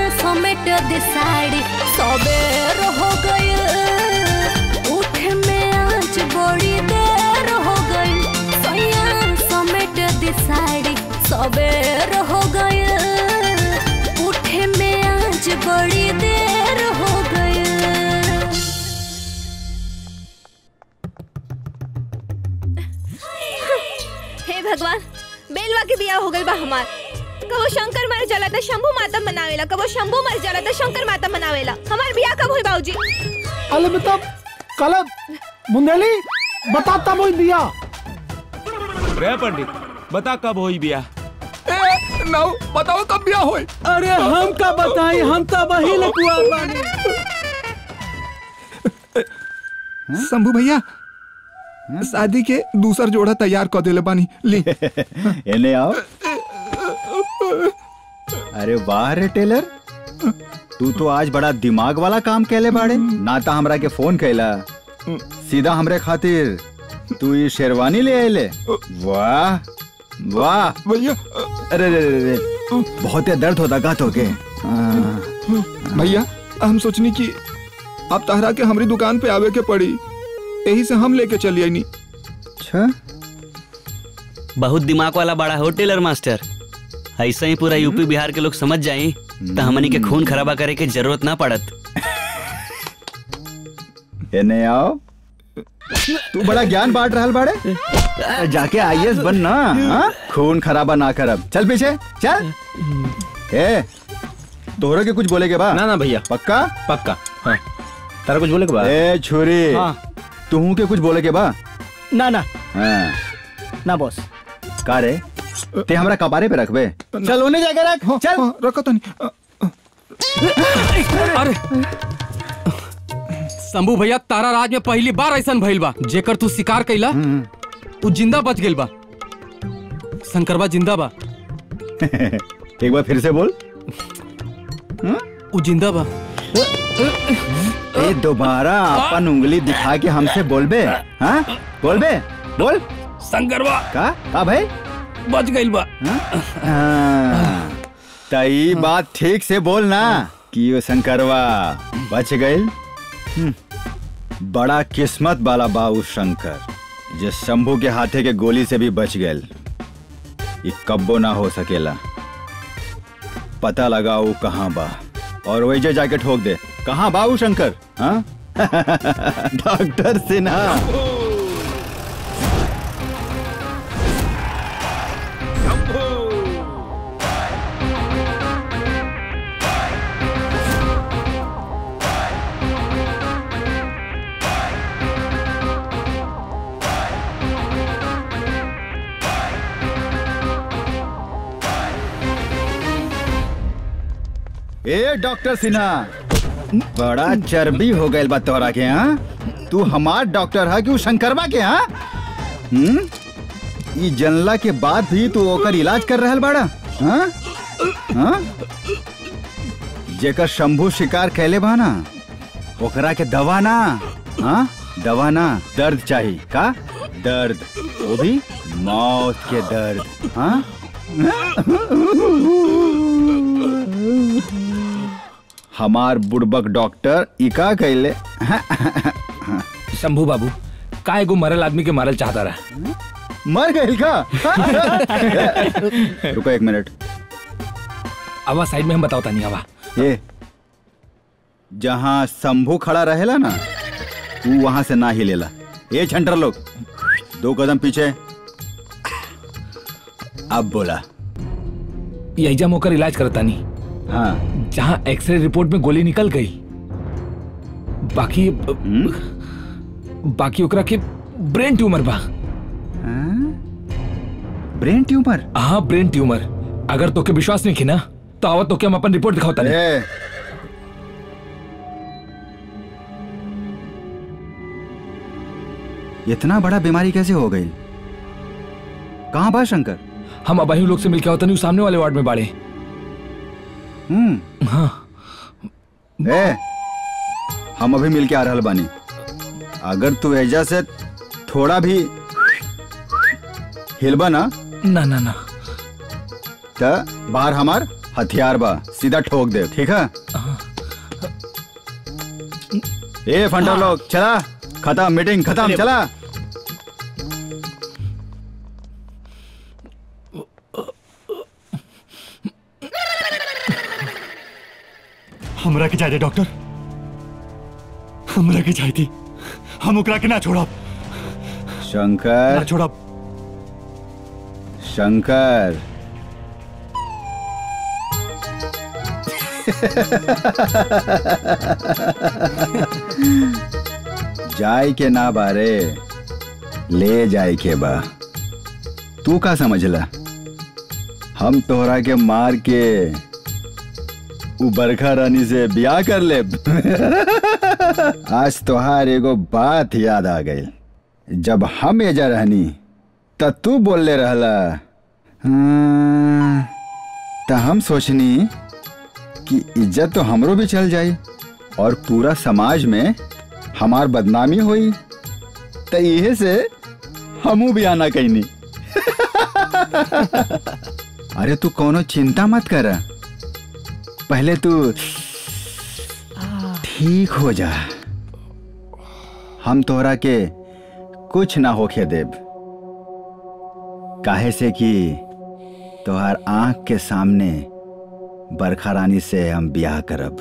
भगवान बेलवा के बिया हो गइल बा हमार कबो शंकर मर जाला त शंभू माता मनावेला कबो शंभू मर जाला त शंकर माता मनावेला हमार बिया कब होई बाबूजी अले बेटा कल बुंदेली बता तब हुई दिया रे पंडित बता कब होई बिया नाउ बताओ कब बिया होई अरे हम का बताई हम तो वही लकुआ बानी शंभू भैया शादी के दूसर जोड़ा तैयार कर देले बानी ली एने आओ अरे वाह रे टेलर तू तो आज बड़ा दिमाग वाला काम कैले बाड़े ना ता हमरा के फोन कैला सीधा हमरे खातिर तू ये शेरवानी ले आइले वाह वाह भैया अरे रे रे रे बहुत ही दर्द होता गात होके भैया हम सोचनी कि अब तहरा के हमारी दुकान पे आवे के पड़ी यही से हम लेके चली आई अच्छा बहुत दिमाग वाला बड़ा हो टेलर मास्टर ऐसा ही पूरा यूपी बिहार के लोग समझ जाए तो हमनी के खून खराबा करे के जरूरत ना पड़त एने आओ तू बड़ा ज्ञान बांट रहल बाड़े जाके आईएएस बन ना हाँ? खून खराबा ना करब चल पीछे चल ए तोहरा के कुछ बोले के बा ना ना भैया पक्का पक्का हाँ तारा कुछ बोले के बाद ए छुरी हाँ। तू के कुछ बोले के बा ना ना हाँ। ना बॉस का रे ते हमरा कपारे पे रखबे चल उन्हें जाके रख चल रखो तो नहीं अरे शंभू भैया तारा राज में पहली बार ऐसा भइल बा जेकर तू शिकार कैला उ जिंदा बच गेल बा शंकरबा जिंदा बा एक बार फिर से बोल उ जिंदा बा ए दोबारा अपन उंगली दिखा के हमसे बोलबे हाँ बोलबे बोल शंकरबा का का भाई बच गइल बा हाँ, तई बात ठीक से बोल ना कि वो शंकरवा बच गइल हम्म, बड़ा किस्मत वाला बा उ शंकर जे शंभू के हाथे के गोली से भी बच गइल ये कब्बो ना हो सकेला पता लगा वो कहाँ बा और वही जे जाके ठोक दे कहाँ बा उ शंकर हाँ डॉक्टर सिन्हा ए डॉक्टर सिन्हा बड़ा चर्बी हो गइल बा तोरा के हाँ तू हमार डॉक्टर है कि उ शंकरबा के हाँ हम्म ई जनला के बाद भी तू ओकर इलाज कर रहल बाड़ा हाँ हाँ जेकर शंभू शिकार कैले बा ना ओकरा के दवा ना हाँ दवा ना दर्द चाहिए का दर्द वो भी मौत के दर्द हाँ हमार बुड़बक डॉक्टर इका कैले शंभू बाबू का एगो मरल आदमी के मारल चाहता रहा मर गए का रुको एक मिनट आवा साइड में हम बताओ तानी आवा ये जहाँ शंभू खड़ा रहेला ना तू वहां से ना ही लेला ये छंटर लोग दो कदम पीछे अब बोला यही जम होकर इलाज करता नहीं हाँ जहाँ एक्सरे रिपोर्ट में गोली निकल गई बाकी बाकी ओकरा के ब्रेन ट्यूमर बा ब्रेन ट्यूमर हाँ ब्रेन ट्यूमर अगर तोके विश्वास नहीं की ना तो आवत तोके हम अपन रिपोर्ट दिखाओ तानी इतना बड़ा बीमारी कैसे हो गई कहाँ बा शंकर हम अबाही लोग से मिलके होता नहीं सामने वाले वार्ड में बाड़े हम्म हाँ ए हम अभी मिल के आ रहल बानी अगर तू एजा से थोड़ा भी हिलबा ना ना ना ना त बाहर हमार हथियार बा सीधा ठोक दे ठीक है ए फंडा लोग चला खत्म मीटिंग खत्म चला हमरा के चाहिए डॉक्टर हमरा के चाहिए हम ओकरा के ना छोड़ब शंकर ना छोड़ब शंकर जाय के ना बारे ले जाय के बा तू का समझला हम तोहरा के मार के उ बरखा रानी से ब्याह कर ले आज तोहार एगो बात याद आ गई जब हम एजा रहनी त तू बोलले रहला हाँ, त हम सोचनी कि इज्जत तो हमरो भी चल जाई और पूरा समाज में हमार बदनामी हुई त इहे से हमू भी आना कहनी अरे तू कोनो चिंता मत कर पहले तू ठीक हो जा हम तोहरा के कुछ ना होके देब काहे से कि तोहार आंख के सामने बरखा रानी से हम ब्याह करब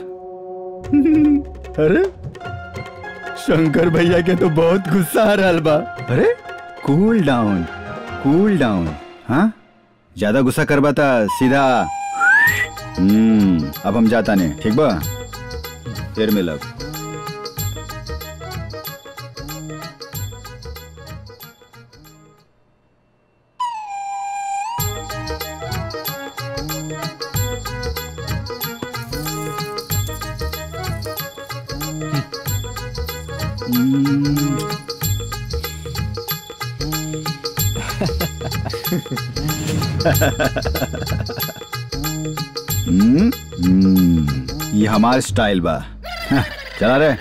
अरे शंकर भैया के तो बहुत गुस्सा आ रहा बा अरे कूल डाउन कूल डाउन हाँ ज्यादा गुस्सा करबा था सीधा हम्म अब हम जाता नहीं ठीक बा फिर मिलब हम्म, हम्म, ये हमार स्टाइल बा हाँ, चला रे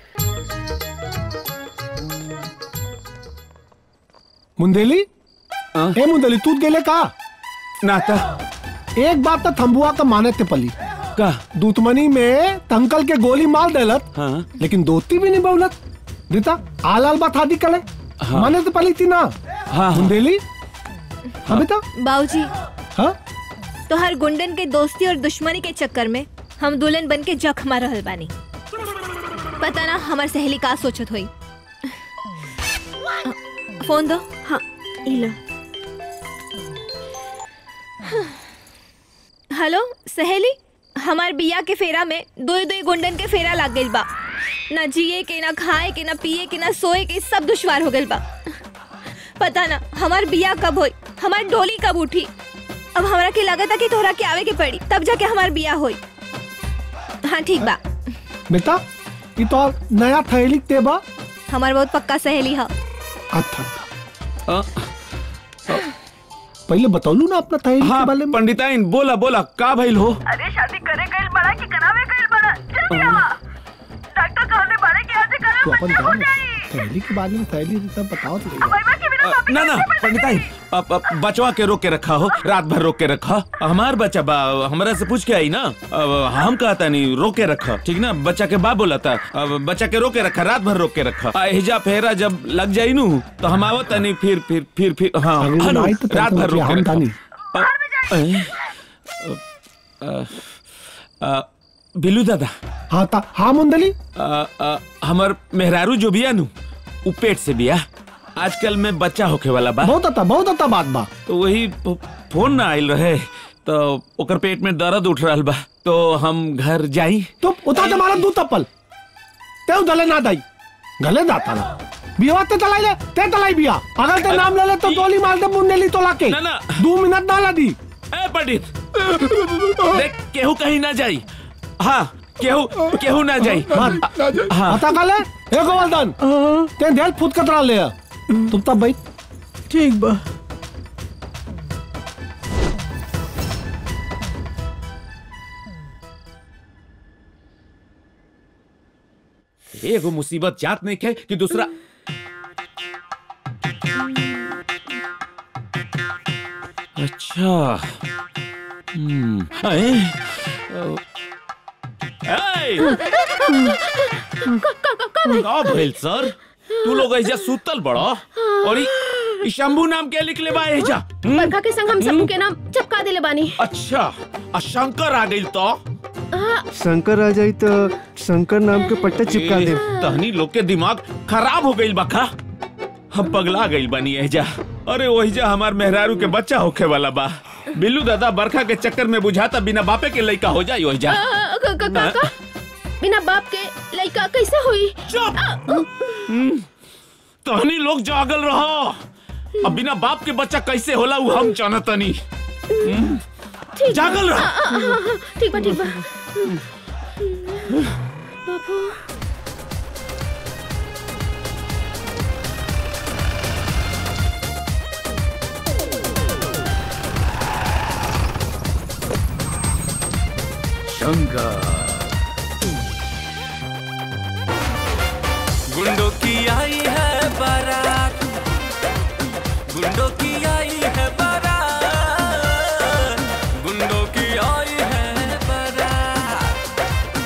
मुंदेली ए मुंदेली तू गेले का नाता एक बात तो थम्बुआ का माने थे पली का दूतमनी में तंकल के गोली मार देलत हाँ लेकिन दोस्ती भी नहीं बहुलत रीता आल आल बात हादी कले हाँ। माने तो पली थी ना हाँ मुंदेली हाँ बेटा बाबूजी हाँ तो हर गुंडन के दोस्ती और दुश्मनी के चक्कर में हम दुल्हन बन के जख मार रहल बानी पता ना हमार सहेली का सोचत होई फोन दो हाँ इला हेलो सहेली हमार बिया के फेरा में दो दो गुंडन के फेरा लाग गइल बा ना जिए के ना खाए के ना पिए के ना सोए के सब दुश्वार हो गइल बा पता ना हमार बिया कब होई हमार डोली कब उठी अब हमरा के लागत कि तोहरा के आवे के पड़ी तब जाके हमार बिया होई हाँ ठीक बा बेटा ये तो और नया थैली तेबा हमार बहुत पक्का सहेली है अच्छा पहले बतौलू ना अपना थैली हाँ पंडिताइन बोला बोला का भइल हो अरे शादी करे गइल बड़ा कि करावे गइल बड़ा जल्दी आवा डॉक्टर कहले बड़े कि आज करा तो अपन जाओ थैली के बारे में थैली सब बताओ तो सही। अ, ना ना पंडिताइन अब अब बचवा के रोक के रखा हो रात भर रोक के रखा हमार बच्चा बा हमरा से पूछ के आई ना अब हम कहता नहीं रोक के रखा ठीक ना बच्चा के बा बोला था अब बच्चा के रोक के रखा रात भर रोक के रखा आ, हिजा फेरा जब लग जाई नू तो हम आवत नहीं फिर फिर फिर फिर हाँ अगली हाँ, नू, नाइट तो रात तुम भर रोक के हम रखा तानी। अ, अ, अ, अ, बिलू दादा हाँ ता हाँ मुंदली अ, अ, हमर मेहरारू जो बिया नु उ पेट से बिया आजकल में बच्चा होके वाला बा बहुत अच्छा बहुत अच्छा बात बा तो वही फ- फोन ना आइल रहे तो ओकर पेट में दर्द उठ रहल बा तो हम घर जाई तो उतार के मारा दू तप्पल ते गले ना दाई गले दाता ना बिया ते तलाई ले ते तलाई बिया अगर ते नाम ले ले तो गोली मार दे मुंडेली तो लाके ना ना दो मिनट ना ला दी ए पंडित देख केहू कहीं ना जाई हाँ केहू केहू ना जाई हाँ पता कले ए गोवर्धन ते ढेल फुट कतरा ले आ। तुम तब भाई ठीक बा एगो मुसीबत जात नहीं खे कि दूसरा अच्छा हम्म अए, अ, ए, का भइल सर तू लोग ऐजा सुतल बड़ो और ई ई शंभू नाम के लिख ले बा ऐजा हम्म? बरखा के संग हम सबू के नाम चपका देले बानी अच्छा आ शंकर आ गइल तो शंकर आ जाई तो शंकर नाम के पट्टा चिपका दे तहनी लोग के दिमाग खराब हो गइल बखा हम पगला गइल बनी एजा अरे ओहिजा हमार मेहरारू के बच्चा होखे वाला बा बिल्लू दादा बरखा के चक्कर में बुझाता बिना बापे के लइका हो जाई ओहिजा आ, क- क- काका बिना बाप के लड़का कैसे हुई तहनी लोग जागल रहो अब बिना बाप के बच्चा कैसे होला उ हम जानतनी हम्म? ठीक जागल बा। रहो। आ, आ, आ, आ, ठीक बा ठीक बा बाबू शंकर गुंडों की आई है बारात गुंडों की आई है बारात गुंडों की आई है बारात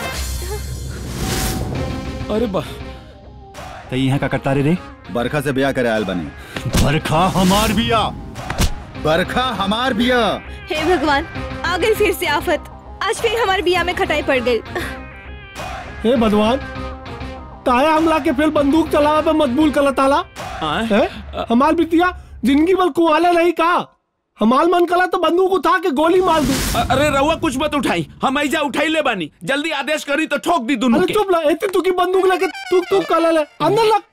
अरे बा तो यहाँ का करता रे रे बरखा से ब्याह करे आयल बने बरखा हमार बिया बरखा हमार बिया हे भगवान आ गई फिर से आफत आज फिर हमारे बिया में खटाई पड़ गई हे भगवान ताया हमला के फिर बंदूक चलावा पे मजबूर कर ताला हैं? हमार बिटिया जिंदगी भर कुआला नहीं का हमार मन कला तो बंदूक उठा के गोली मार दूं अ- अरे रउआ कुछ मत उठाई हम ऐजा उठाई ले बानी जल्दी आदेश करी तो ठोक दी दोनों अरे के चुप ला एती तू की बंदूक लेके तू तू कला ले अंदर लग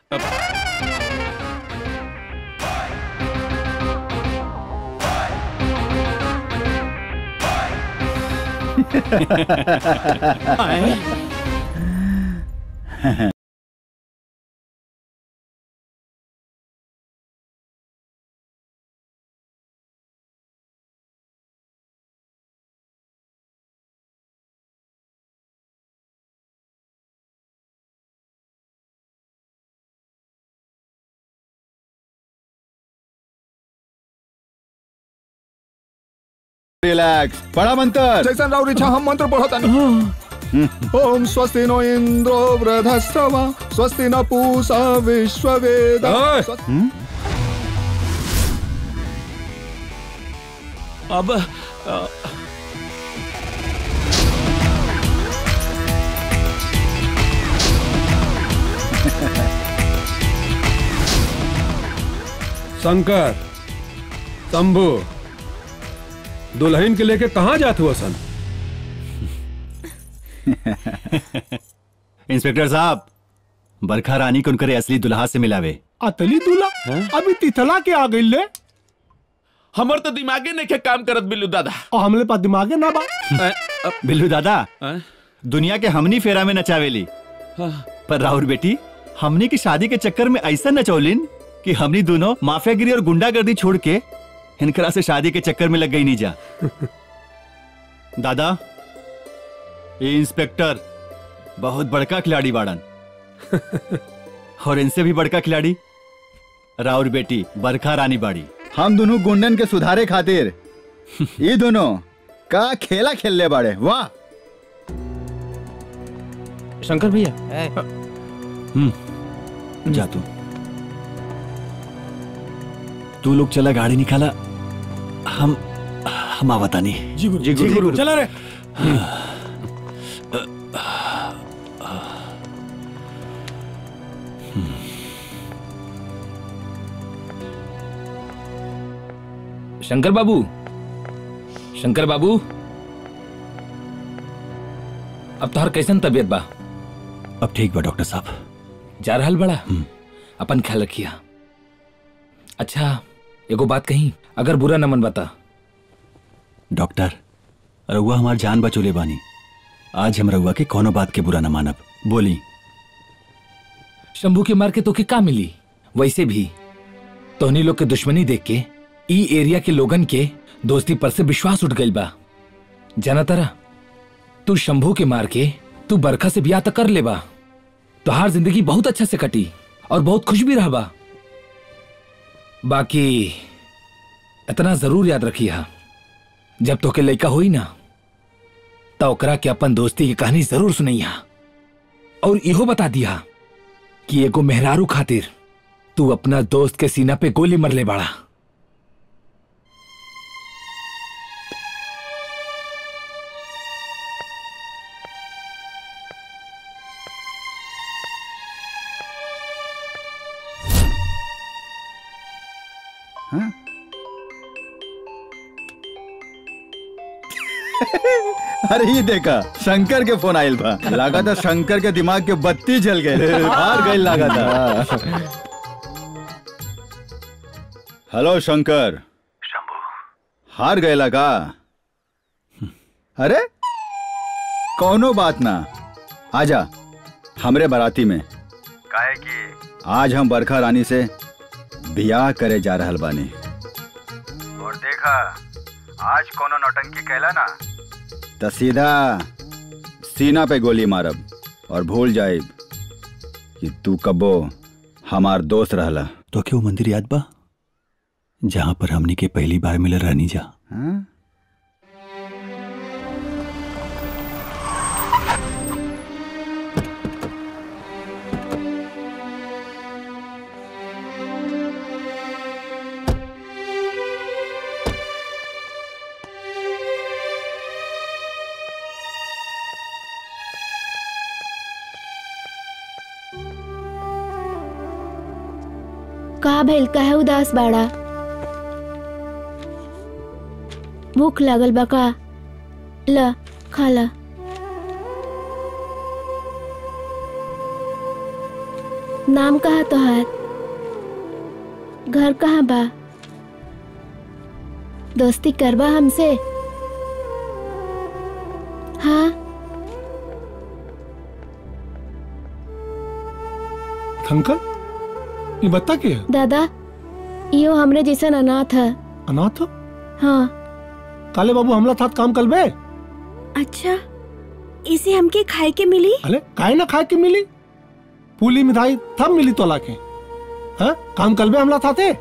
रिलैक्स पढ़ा मंत्र जैसन राउर इच्छा हम मंत्र पढ़ता ओम स्वस्ति नो इंद्रो वृधस्तवा स्वस्ति न पूषा विश्ववेद अब अ, शंकर शंभू दुल्हन के लेके कहाँ जात हुआ सन इंस्पेक्टर साहब बरखा रानी को उनकरे असली दुल्हा से मिलावे अतली दूल्हा अभी तिथला के आ गई ले हमर तो दिमागे नहीं के काम करत बिल्लू दादा और हमले पास दिमागे ना बा बिल्लू दादा दुनिया के हमनी फेरा में नचावेली पर राहुल बेटी हमनी की शादी के चक्कर में ऐसा नचौलिन कि हमनी दोनों माफियागिरी और गुंडागर्दी छोड़ के इनकरा से शादी के चक्कर में लग गई नहीं जा दादा ये इंस्पेक्टर बहुत बड़का खिलाड़ी बाड़न और इनसे भी बड़का खिलाड़ी राउर बेटी बरखा रानी बाड़ी हम दोनों गुंडन के सुधारे खातिर ये दोनों का खेला खेल ले बाड़े वाह शंकर भैया हम्म जा तू तू लोग चला गाड़ी निकाला हम हम आवता नहीं जी गुरु जी गुरु। चला रे शंकर बाबू शंकर बाबू अब तोहर कैसन तबीयत बा अब ठीक बा डॉक्टर साहब जा रहल बड़ा अपन ख्याल रखिया अच्छा एगो बात कही अगर बुरा न मन बता डॉक्टर रउआ हमार जान बचोले बानी आज हम रउआ के कोनो बात के बुरा न मानब बोली शंभू के मार के तोके का मिली वैसे भी तोहनी लोग के दुश्मनी देख के ई एरिया के लोगन के दोस्ती पर से विश्वास उठ गइल बा जाना तरा तू शंभू के मार के तू बरखा से ब्याह तक कर ले बा तोहार जिंदगी बहुत अच्छा से कटी और बहुत खुश भी रहा बा बाकी इतना जरूर याद रखिया जब तोके लइका होई ना तो ओकरा के अपन दोस्ती की कहानी जरूर सुनैया और इहो बता दिया कि एगो मेहरारू खातिर तू अपना दोस्त के सीना पे गोली मरले बाड़ा अरे ये देखा शंकर के फोन आयल बा लगा था शंकर के दिमाग के बत्ती जल गए हार गए लगा था हेलो शंकर हार गए लगा अरे कौनो बात ना आजा हमरे बाराती में काहे की आज हम बरखा रानी से बियाह करे जा रहल बानी और देखा आज कोनो नौटंकी कैला ना त सीधा सीना पे गोली मारब और भूल जाइब कि तू कबो हमार दोस्त रहला तो क्यों मंदिर याद बा जहां पर हमनी के पहली बार मिले रहनी जा हाँ? का भइल काहे उदास बाड़ा भूख लागल बा का ल खा ला नाम कहा तोहार घर कहाँ बा दोस्ती करबा हमसे हाँ अंकल ये बता के दादा यो हमरे जैसन अनाथ है अनाथ हाँ काले बाबू हमला था काम कल बे अच्छा इसे हमके खाए के मिली अरे काहे ना खाए के मिली पूली मिठाई तब मिली तोला के हाँ काम कल बे हमला था थे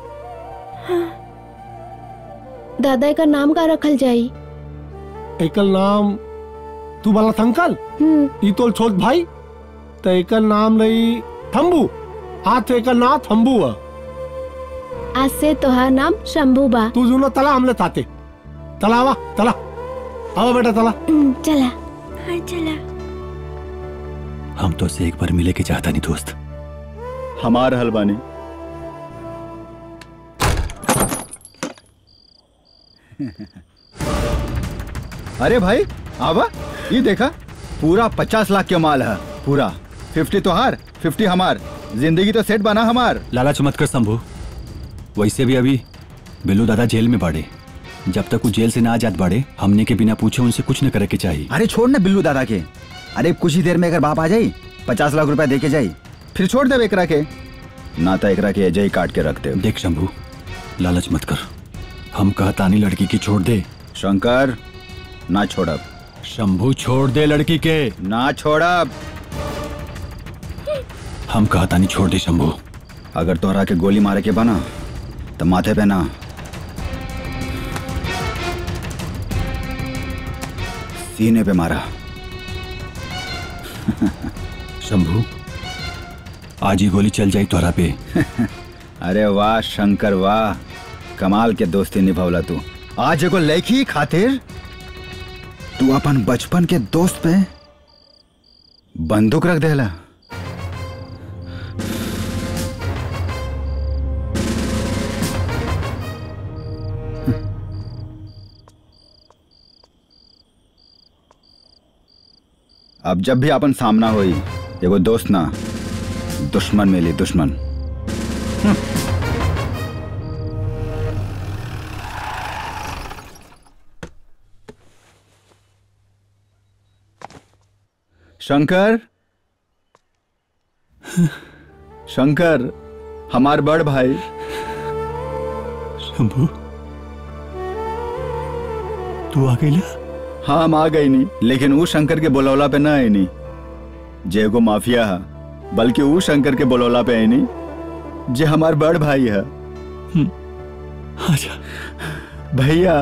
दादा का नाम का रखल जाई एकल नाम तू वाला था अंकल ई तोल छोट भाई तो एकल नाम रही थम्बू हाथ एकल ना थम्बू है आज से तोहार नाम शंभू बा तू जुनो तला हमले थाते तला आवा तला आवा बेटा तला चला हाँ चला हम तो से एक बार मिले के चाहता नहीं दोस्त हमार हलवानी अरे भाई आवा ये देखा पूरा पचास लाख के माल है पूरा फिफ्टी तो हार फिफ्टी हमार जिंदगी तो सेट बना हमार लालच मत कर शंभू वैसे भी अभी बिल्लू दादा जेल में बाड़े जब तक वो जेल से ना आजाद बाड़े हमने के बिना पूछे उनसे कुछ न करे के चाहिए अरे छोड़ ना बिल्लू दादा के अरे कुछ ही देर में अगर बाप आ जाई पचास लाख रुपया दे के जाई फिर छोड़ दे एकरा के ना तो एकरा के जय काट के रख दे देख शंभू लालच मत कर हम कहतानी लड़की की छोड़ दे शंकर ना छोड़ब शंभू छोड़ दे लड़की के ना छोड़ब हम कहतानी छोड़ दे शंभू अगर तोहरा के गोली मारे के बना तो माथे पे ना सीने पे मारा शंभू आज ही गोली चल जाई तोहरा पे अरे वाह शंकर वाह कमाल के दोस्ती निभवला तू आज एगो लड़की खातिर तू अपन बचपन के दोस्त पे बंदूक रख देला अब जब भी अपन सामना होई एगो दोस्त ना दुश्मन मिली दुश्मन शंकर शंकर हमार बड़ भाई शंभू तू आ गई हाँ हम आ गई नहीं लेकिन वो शंकर के बोलौला पे ना आई नहीं जे एगो माफिया है बल्कि वो शंकर के बोलौला पे आई नहीं जे हमार बड़ भाई है आजा भैया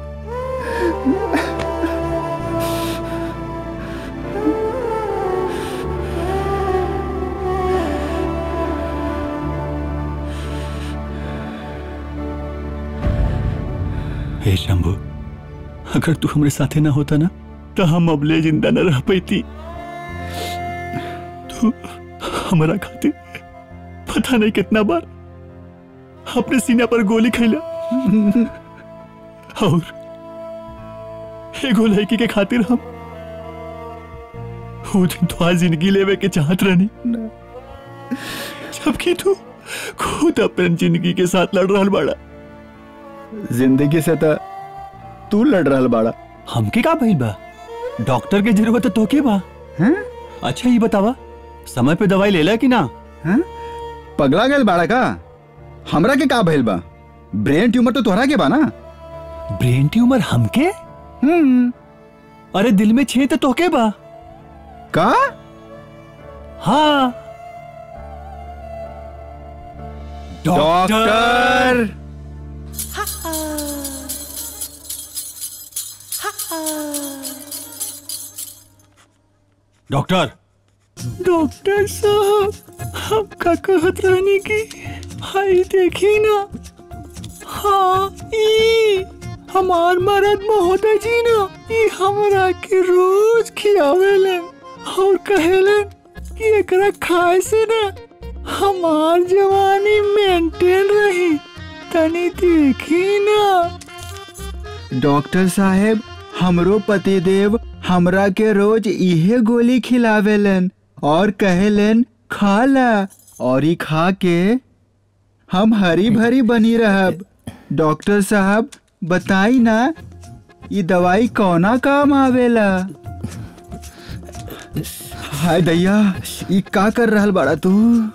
हे शंभू अगर तू हमारे साथे ना होता ना तो हम अबले जिंदा न रह पाती तू हमारा खाते पता नहीं कितना बार अपने सीना पर गोली खैला और एगो लड़की के खातिर हम वो दिन तो जिंदगी लेवे के चाहत रहनी जबकि तू खुद अपन जिंदगी के साथ लड़ रहा बाड़ा जिंदगी से तो तू लड़ रहा बाड़ा हमके का भइल बा डॉक्टर के जरूरत तो के बा हैं? अच्छा ये बतावा समय पे दवाई लेला कि ना हैं? पगला गल बाड़ा का हमरा के का भइल बा ब्रेन ट्यूमर तो तोहरा के बा ना ब्रेन ट्यूमर हमके हम्म अरे दिल में छेद तो तोके बा का हाँ डॉक्टर डॉक्टर डॉक्टर साहब आपका कहत रहने की हाई देखी ना हाँ ई हमार मरद महोदय जी ना ई हमरा के रोज खियावेलन और कहेलन कि एकरा खाए से ना हमार जवानी मेंटेन रही तनी देखी ना डॉक्टर साहेब हमरो पतिदेव हमरा के रोज इहे गोली खिलावेलन और कहेलन खा ला और ई खा के हम हरी भरी बनी रहब डॉक्टर साहब बताई ना ये दवाई कौना काम आवेला हाय दैया ई का कर रहल बाड़ा तू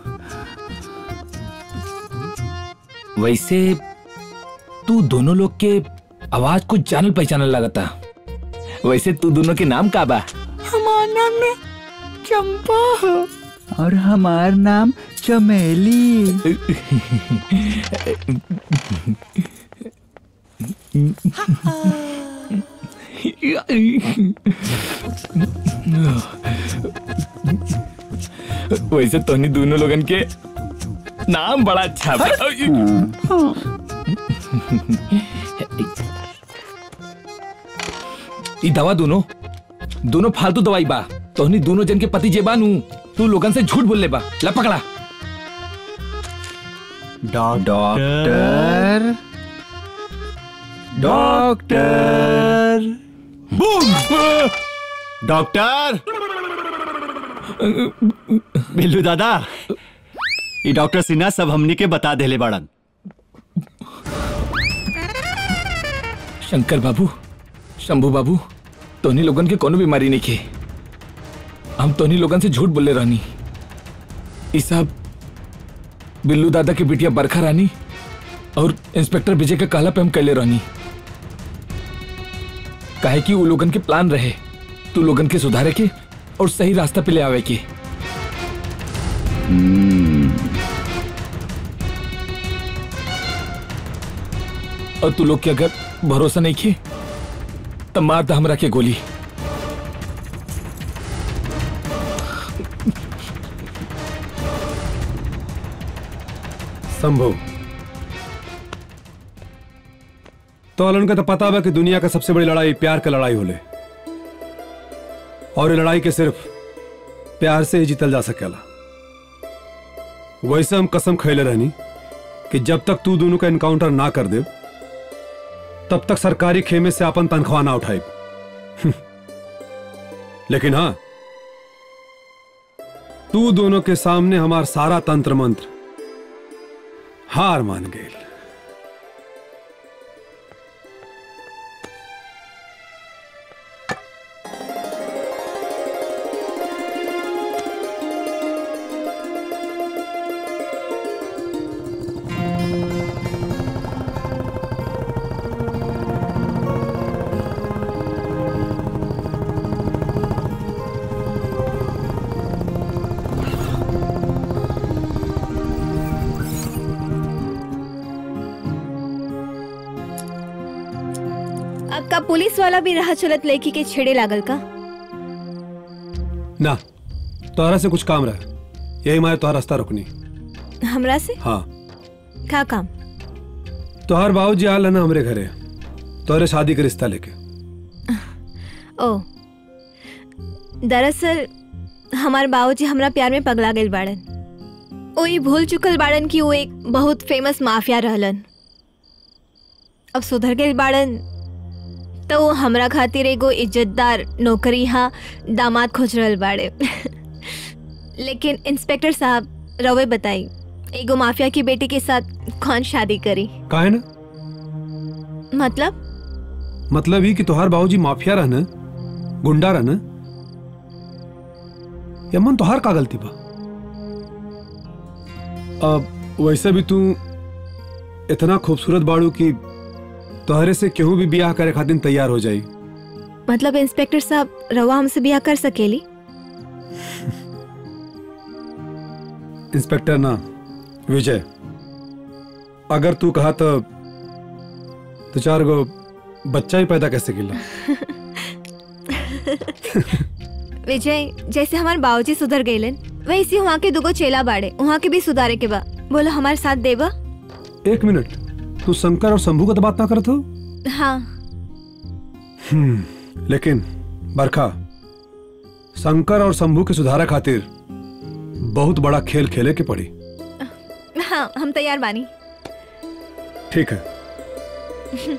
वैसे तू दोनों लोग के आवाज कुछ जानल पहचानल लगता वैसे तू दोनों के नाम का बा हमार नाम में चंपा है और हमार नाम चमेली वैसे तोनी दोनों लोगन के नाम बड़ा अच्छा बा ई दवा दोनों दोनों फालतू दवाई बा तोहनी दोनों जन के पति जेबानू तू लोगन से झूठ बोल ले बा ला पकड़ा डॉक्टर डॉक्टर डॉक्टर बिल्लू दादा ये डॉक्टर सिन्हा सब हमनी के बता देले बाड़न शंकर बाबू शंभू बाबू तोनी लोगन के कोनो बीमारी नहीं खे हम तोनी लोगन से झूठ बोले रहनी ई सब बिल्लू दादा की बिटिया बरखा रानी और इंस्पेक्टर विजय के कहला पे हम कैले रहनी काहे कि वो लोगन के प्लान रहे तू लोगन के सुधारे के और सही रास्ता पे ले आवे के और तू लोग के अगर भरोसा नहीं किए तब मार दा हमरा के गोली संभव तो अलन का तो पता बा कि दुनिया का सबसे बड़ी लड़ाई प्यार का लड़ाई होले और ये लड़ाई के सिर्फ प्यार से ही जीतल जा सकेला वैसे हम कसम खैले रहनी कि जब तक तू दोनों का इनकाउंटर ना कर दे तब तक सरकारी खेमे से अपन तनख्वाह ना उठाए लेकिन हाँ तू दोनों के सामने हमार सारा तंत्र मंत्र हार मान गए अब का पुलिस वाला भी राह चलत लड़की के छेड़े लागल का ना तोहरा से कुछ काम रहा यही मारे तोहरा रास्ता रुकनी हमरा से हाँ का काम तोहर बाबूजी आल है ना हमरे घरे तोहरे शादी के रिश्ता लेके ओ दरअसल हमार बाबूजी हमरा प्यार में पगला गए बाड़न ओ ई भूल चुकल बाड़न कि वो एक बहुत फेमस माफिया रहलन अब सुधर गए बाड़न तो वो हमरा खातिर एगो इज्जतदार नौकरी हा दामाद खोज रहल बाड़े लेकिन इंस्पेक्टर साहब रवे बताई एगो माफिया की बेटी के साथ कौन शादी करी काहे ना मतलब मतलब ही कि तोहार बाबूजी माफिया रहना गुंडा रहना यमन तोहार का गलती बा अब वैसे भी तू इतना खूबसूरत बाड़ू कि तोहरे से केहू भी ब्याह करे खातिर तैयार हो जाई मतलब इंस्पेक्टर साहब रवा हमसे ब्याह कर सकेली इंस्पेक्टर ना विजय अगर तू कहा तो तो चार गो बच्चा ही पैदा कैसे किला विजय जैसे हमारे बाबूजी सुधर गईलन वैसे वहाँ के दुगो चेला बाड़े वहाँ के भी सुधारे के बा बोलो हमारे साथ देबा एक मिनट तू शंकर और शंभू का तो बात ना करत हो हाँ हम्म, लेकिन बरखा शंकर और शंभू के सुधारा खातिर बहुत बड़ा खेल खेले के पड़ी हाँ हम तैयार बानी ठीक है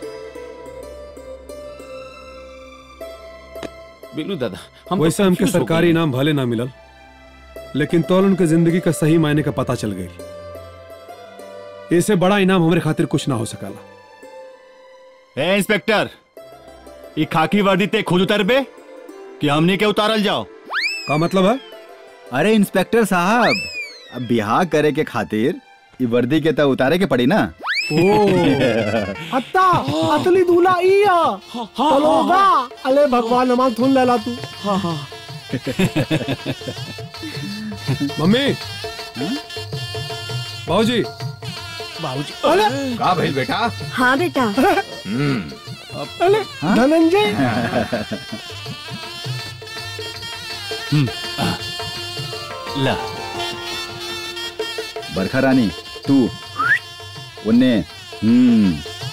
बिल्लू दादा हम वैसे तो हमके confuse हो सरकारी गए। इनाम भले ना मिलल लेकिन तौल उनके जिंदगी का सही मायने का पता चल गई इससे बड़ा इनाम हमारे खातिर कुछ ना हो सकाला ए इंस्पेक्टर ई खाकी वर्दी ते खुद उतर बे कि हमनी के उतारल जाओ का मतलब है अरे इंस्पेक्टर साहब अब बिहार करे के खातिर ई वर्दी के तो उतारे के पड़ी ना ओ अत्ता असली दूल्हा इया चलोगा अले भगवान नमाज सुन लेला तू मम्मी बाबूजी बाबूजी अले का भइल बेटा हाँ बेटा अले धनंजय ला बरखा रानी तू उन्ने हम्म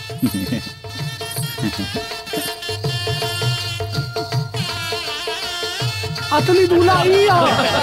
असली दूल्हा इया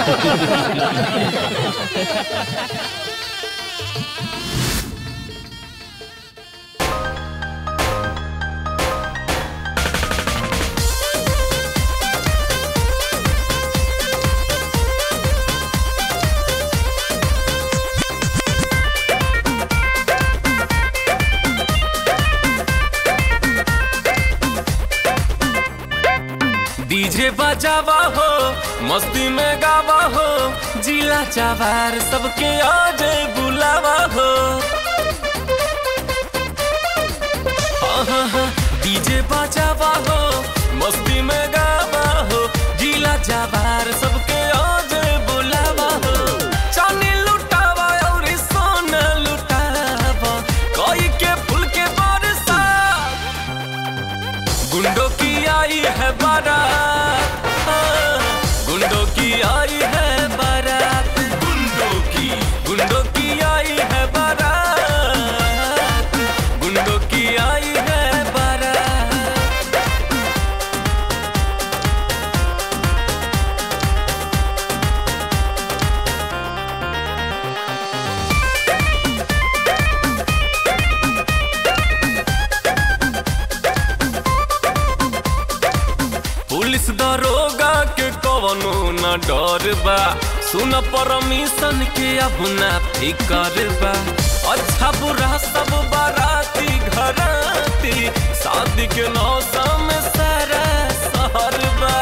डीजे बजावा हो मस्ती में गावा हो जिला चावार सबके आज बुलावा हो आहा, डीजे बजावा हो मस्ती में गावा हो जिला चावार सबके आज बुलावा हो चांदी लुटावा और सोना लुटावा कोई के फूल के बरसा गुंडों की आई है बारात हाँ, गुंडों की आई है बारात गुंडों की गुंडों की आई है बारात गुंडों की आई है बारात पुलिस दरोगा के कवनो न डर बा सुन परमिशन के अब ना फिकर बा अच्छा बुरा सब बाराती घराती शादी के मौसम सारा शहर बा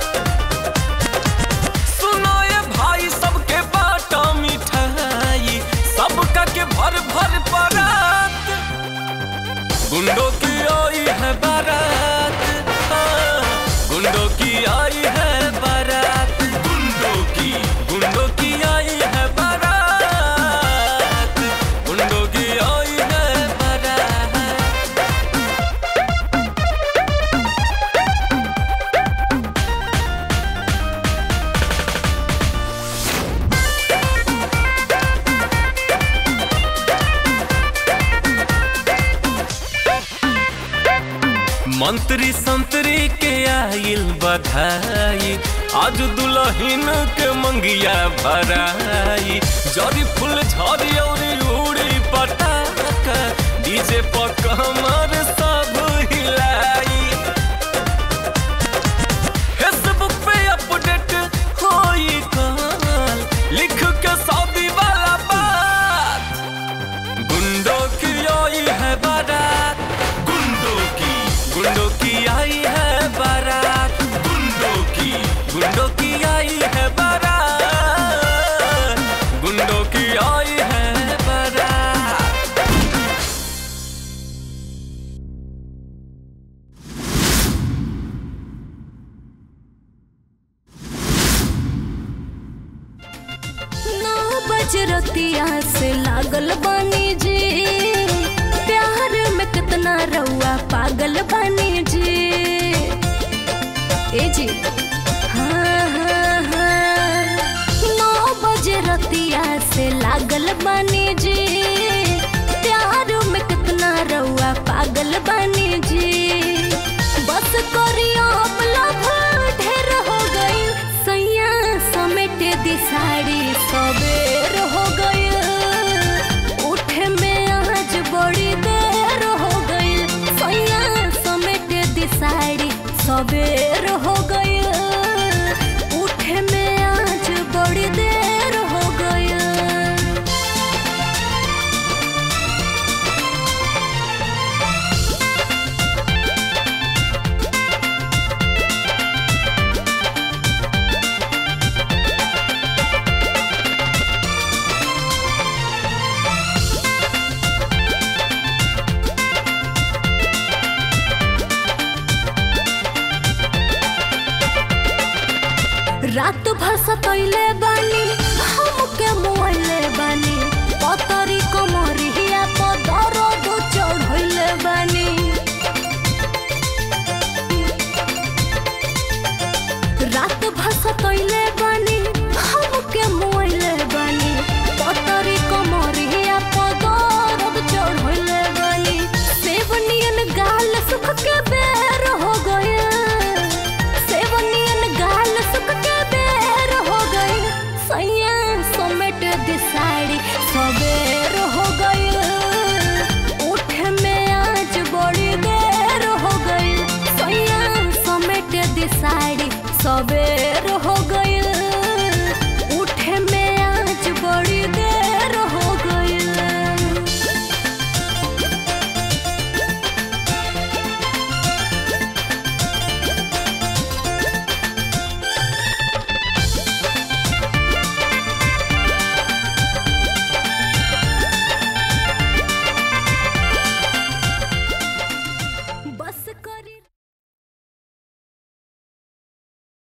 सुनो ये भाई सबके बाटा मिठाई सबका के भर भर परात गुंडों की आई है बारात हाँ, गुंडों की आई है बारात गुंडों की गुंडों की आई है बारात गुंडों की आई है बारात मंत्री संतरी के आइल बधाई आज दुल्हन के मंगिया भराई जरी फूल झरी और उड़ी पटाखा डीजे पर कमर सब हिलाई रतिया से लागल बानी जी प्यार में कितना रउआ पागल बानी जी ए जी हाँ हाँ हाँ नौ बजे रतिया से लागल बानी जी प्यार में कितना रउआ पागल बानी जी बस करियो अमला ढेर हो गई सैया समेट दी साड़ी सवेर हो गई उठे में आज बड़ी देर हो गई सैया समेट दी साड़ी सवेर हो गई उठे में आज बड़ी देर हो गई रात भर सतैले बानी हमके मुआइले बानी पतरी कमरिया पर दर्द चढ़ैले बानी रात भर सतैले बानी हमके मुआइले बानी पतरी कमरिया पर दर्द चढ़ैले बानी सेवनियन गाल सुख के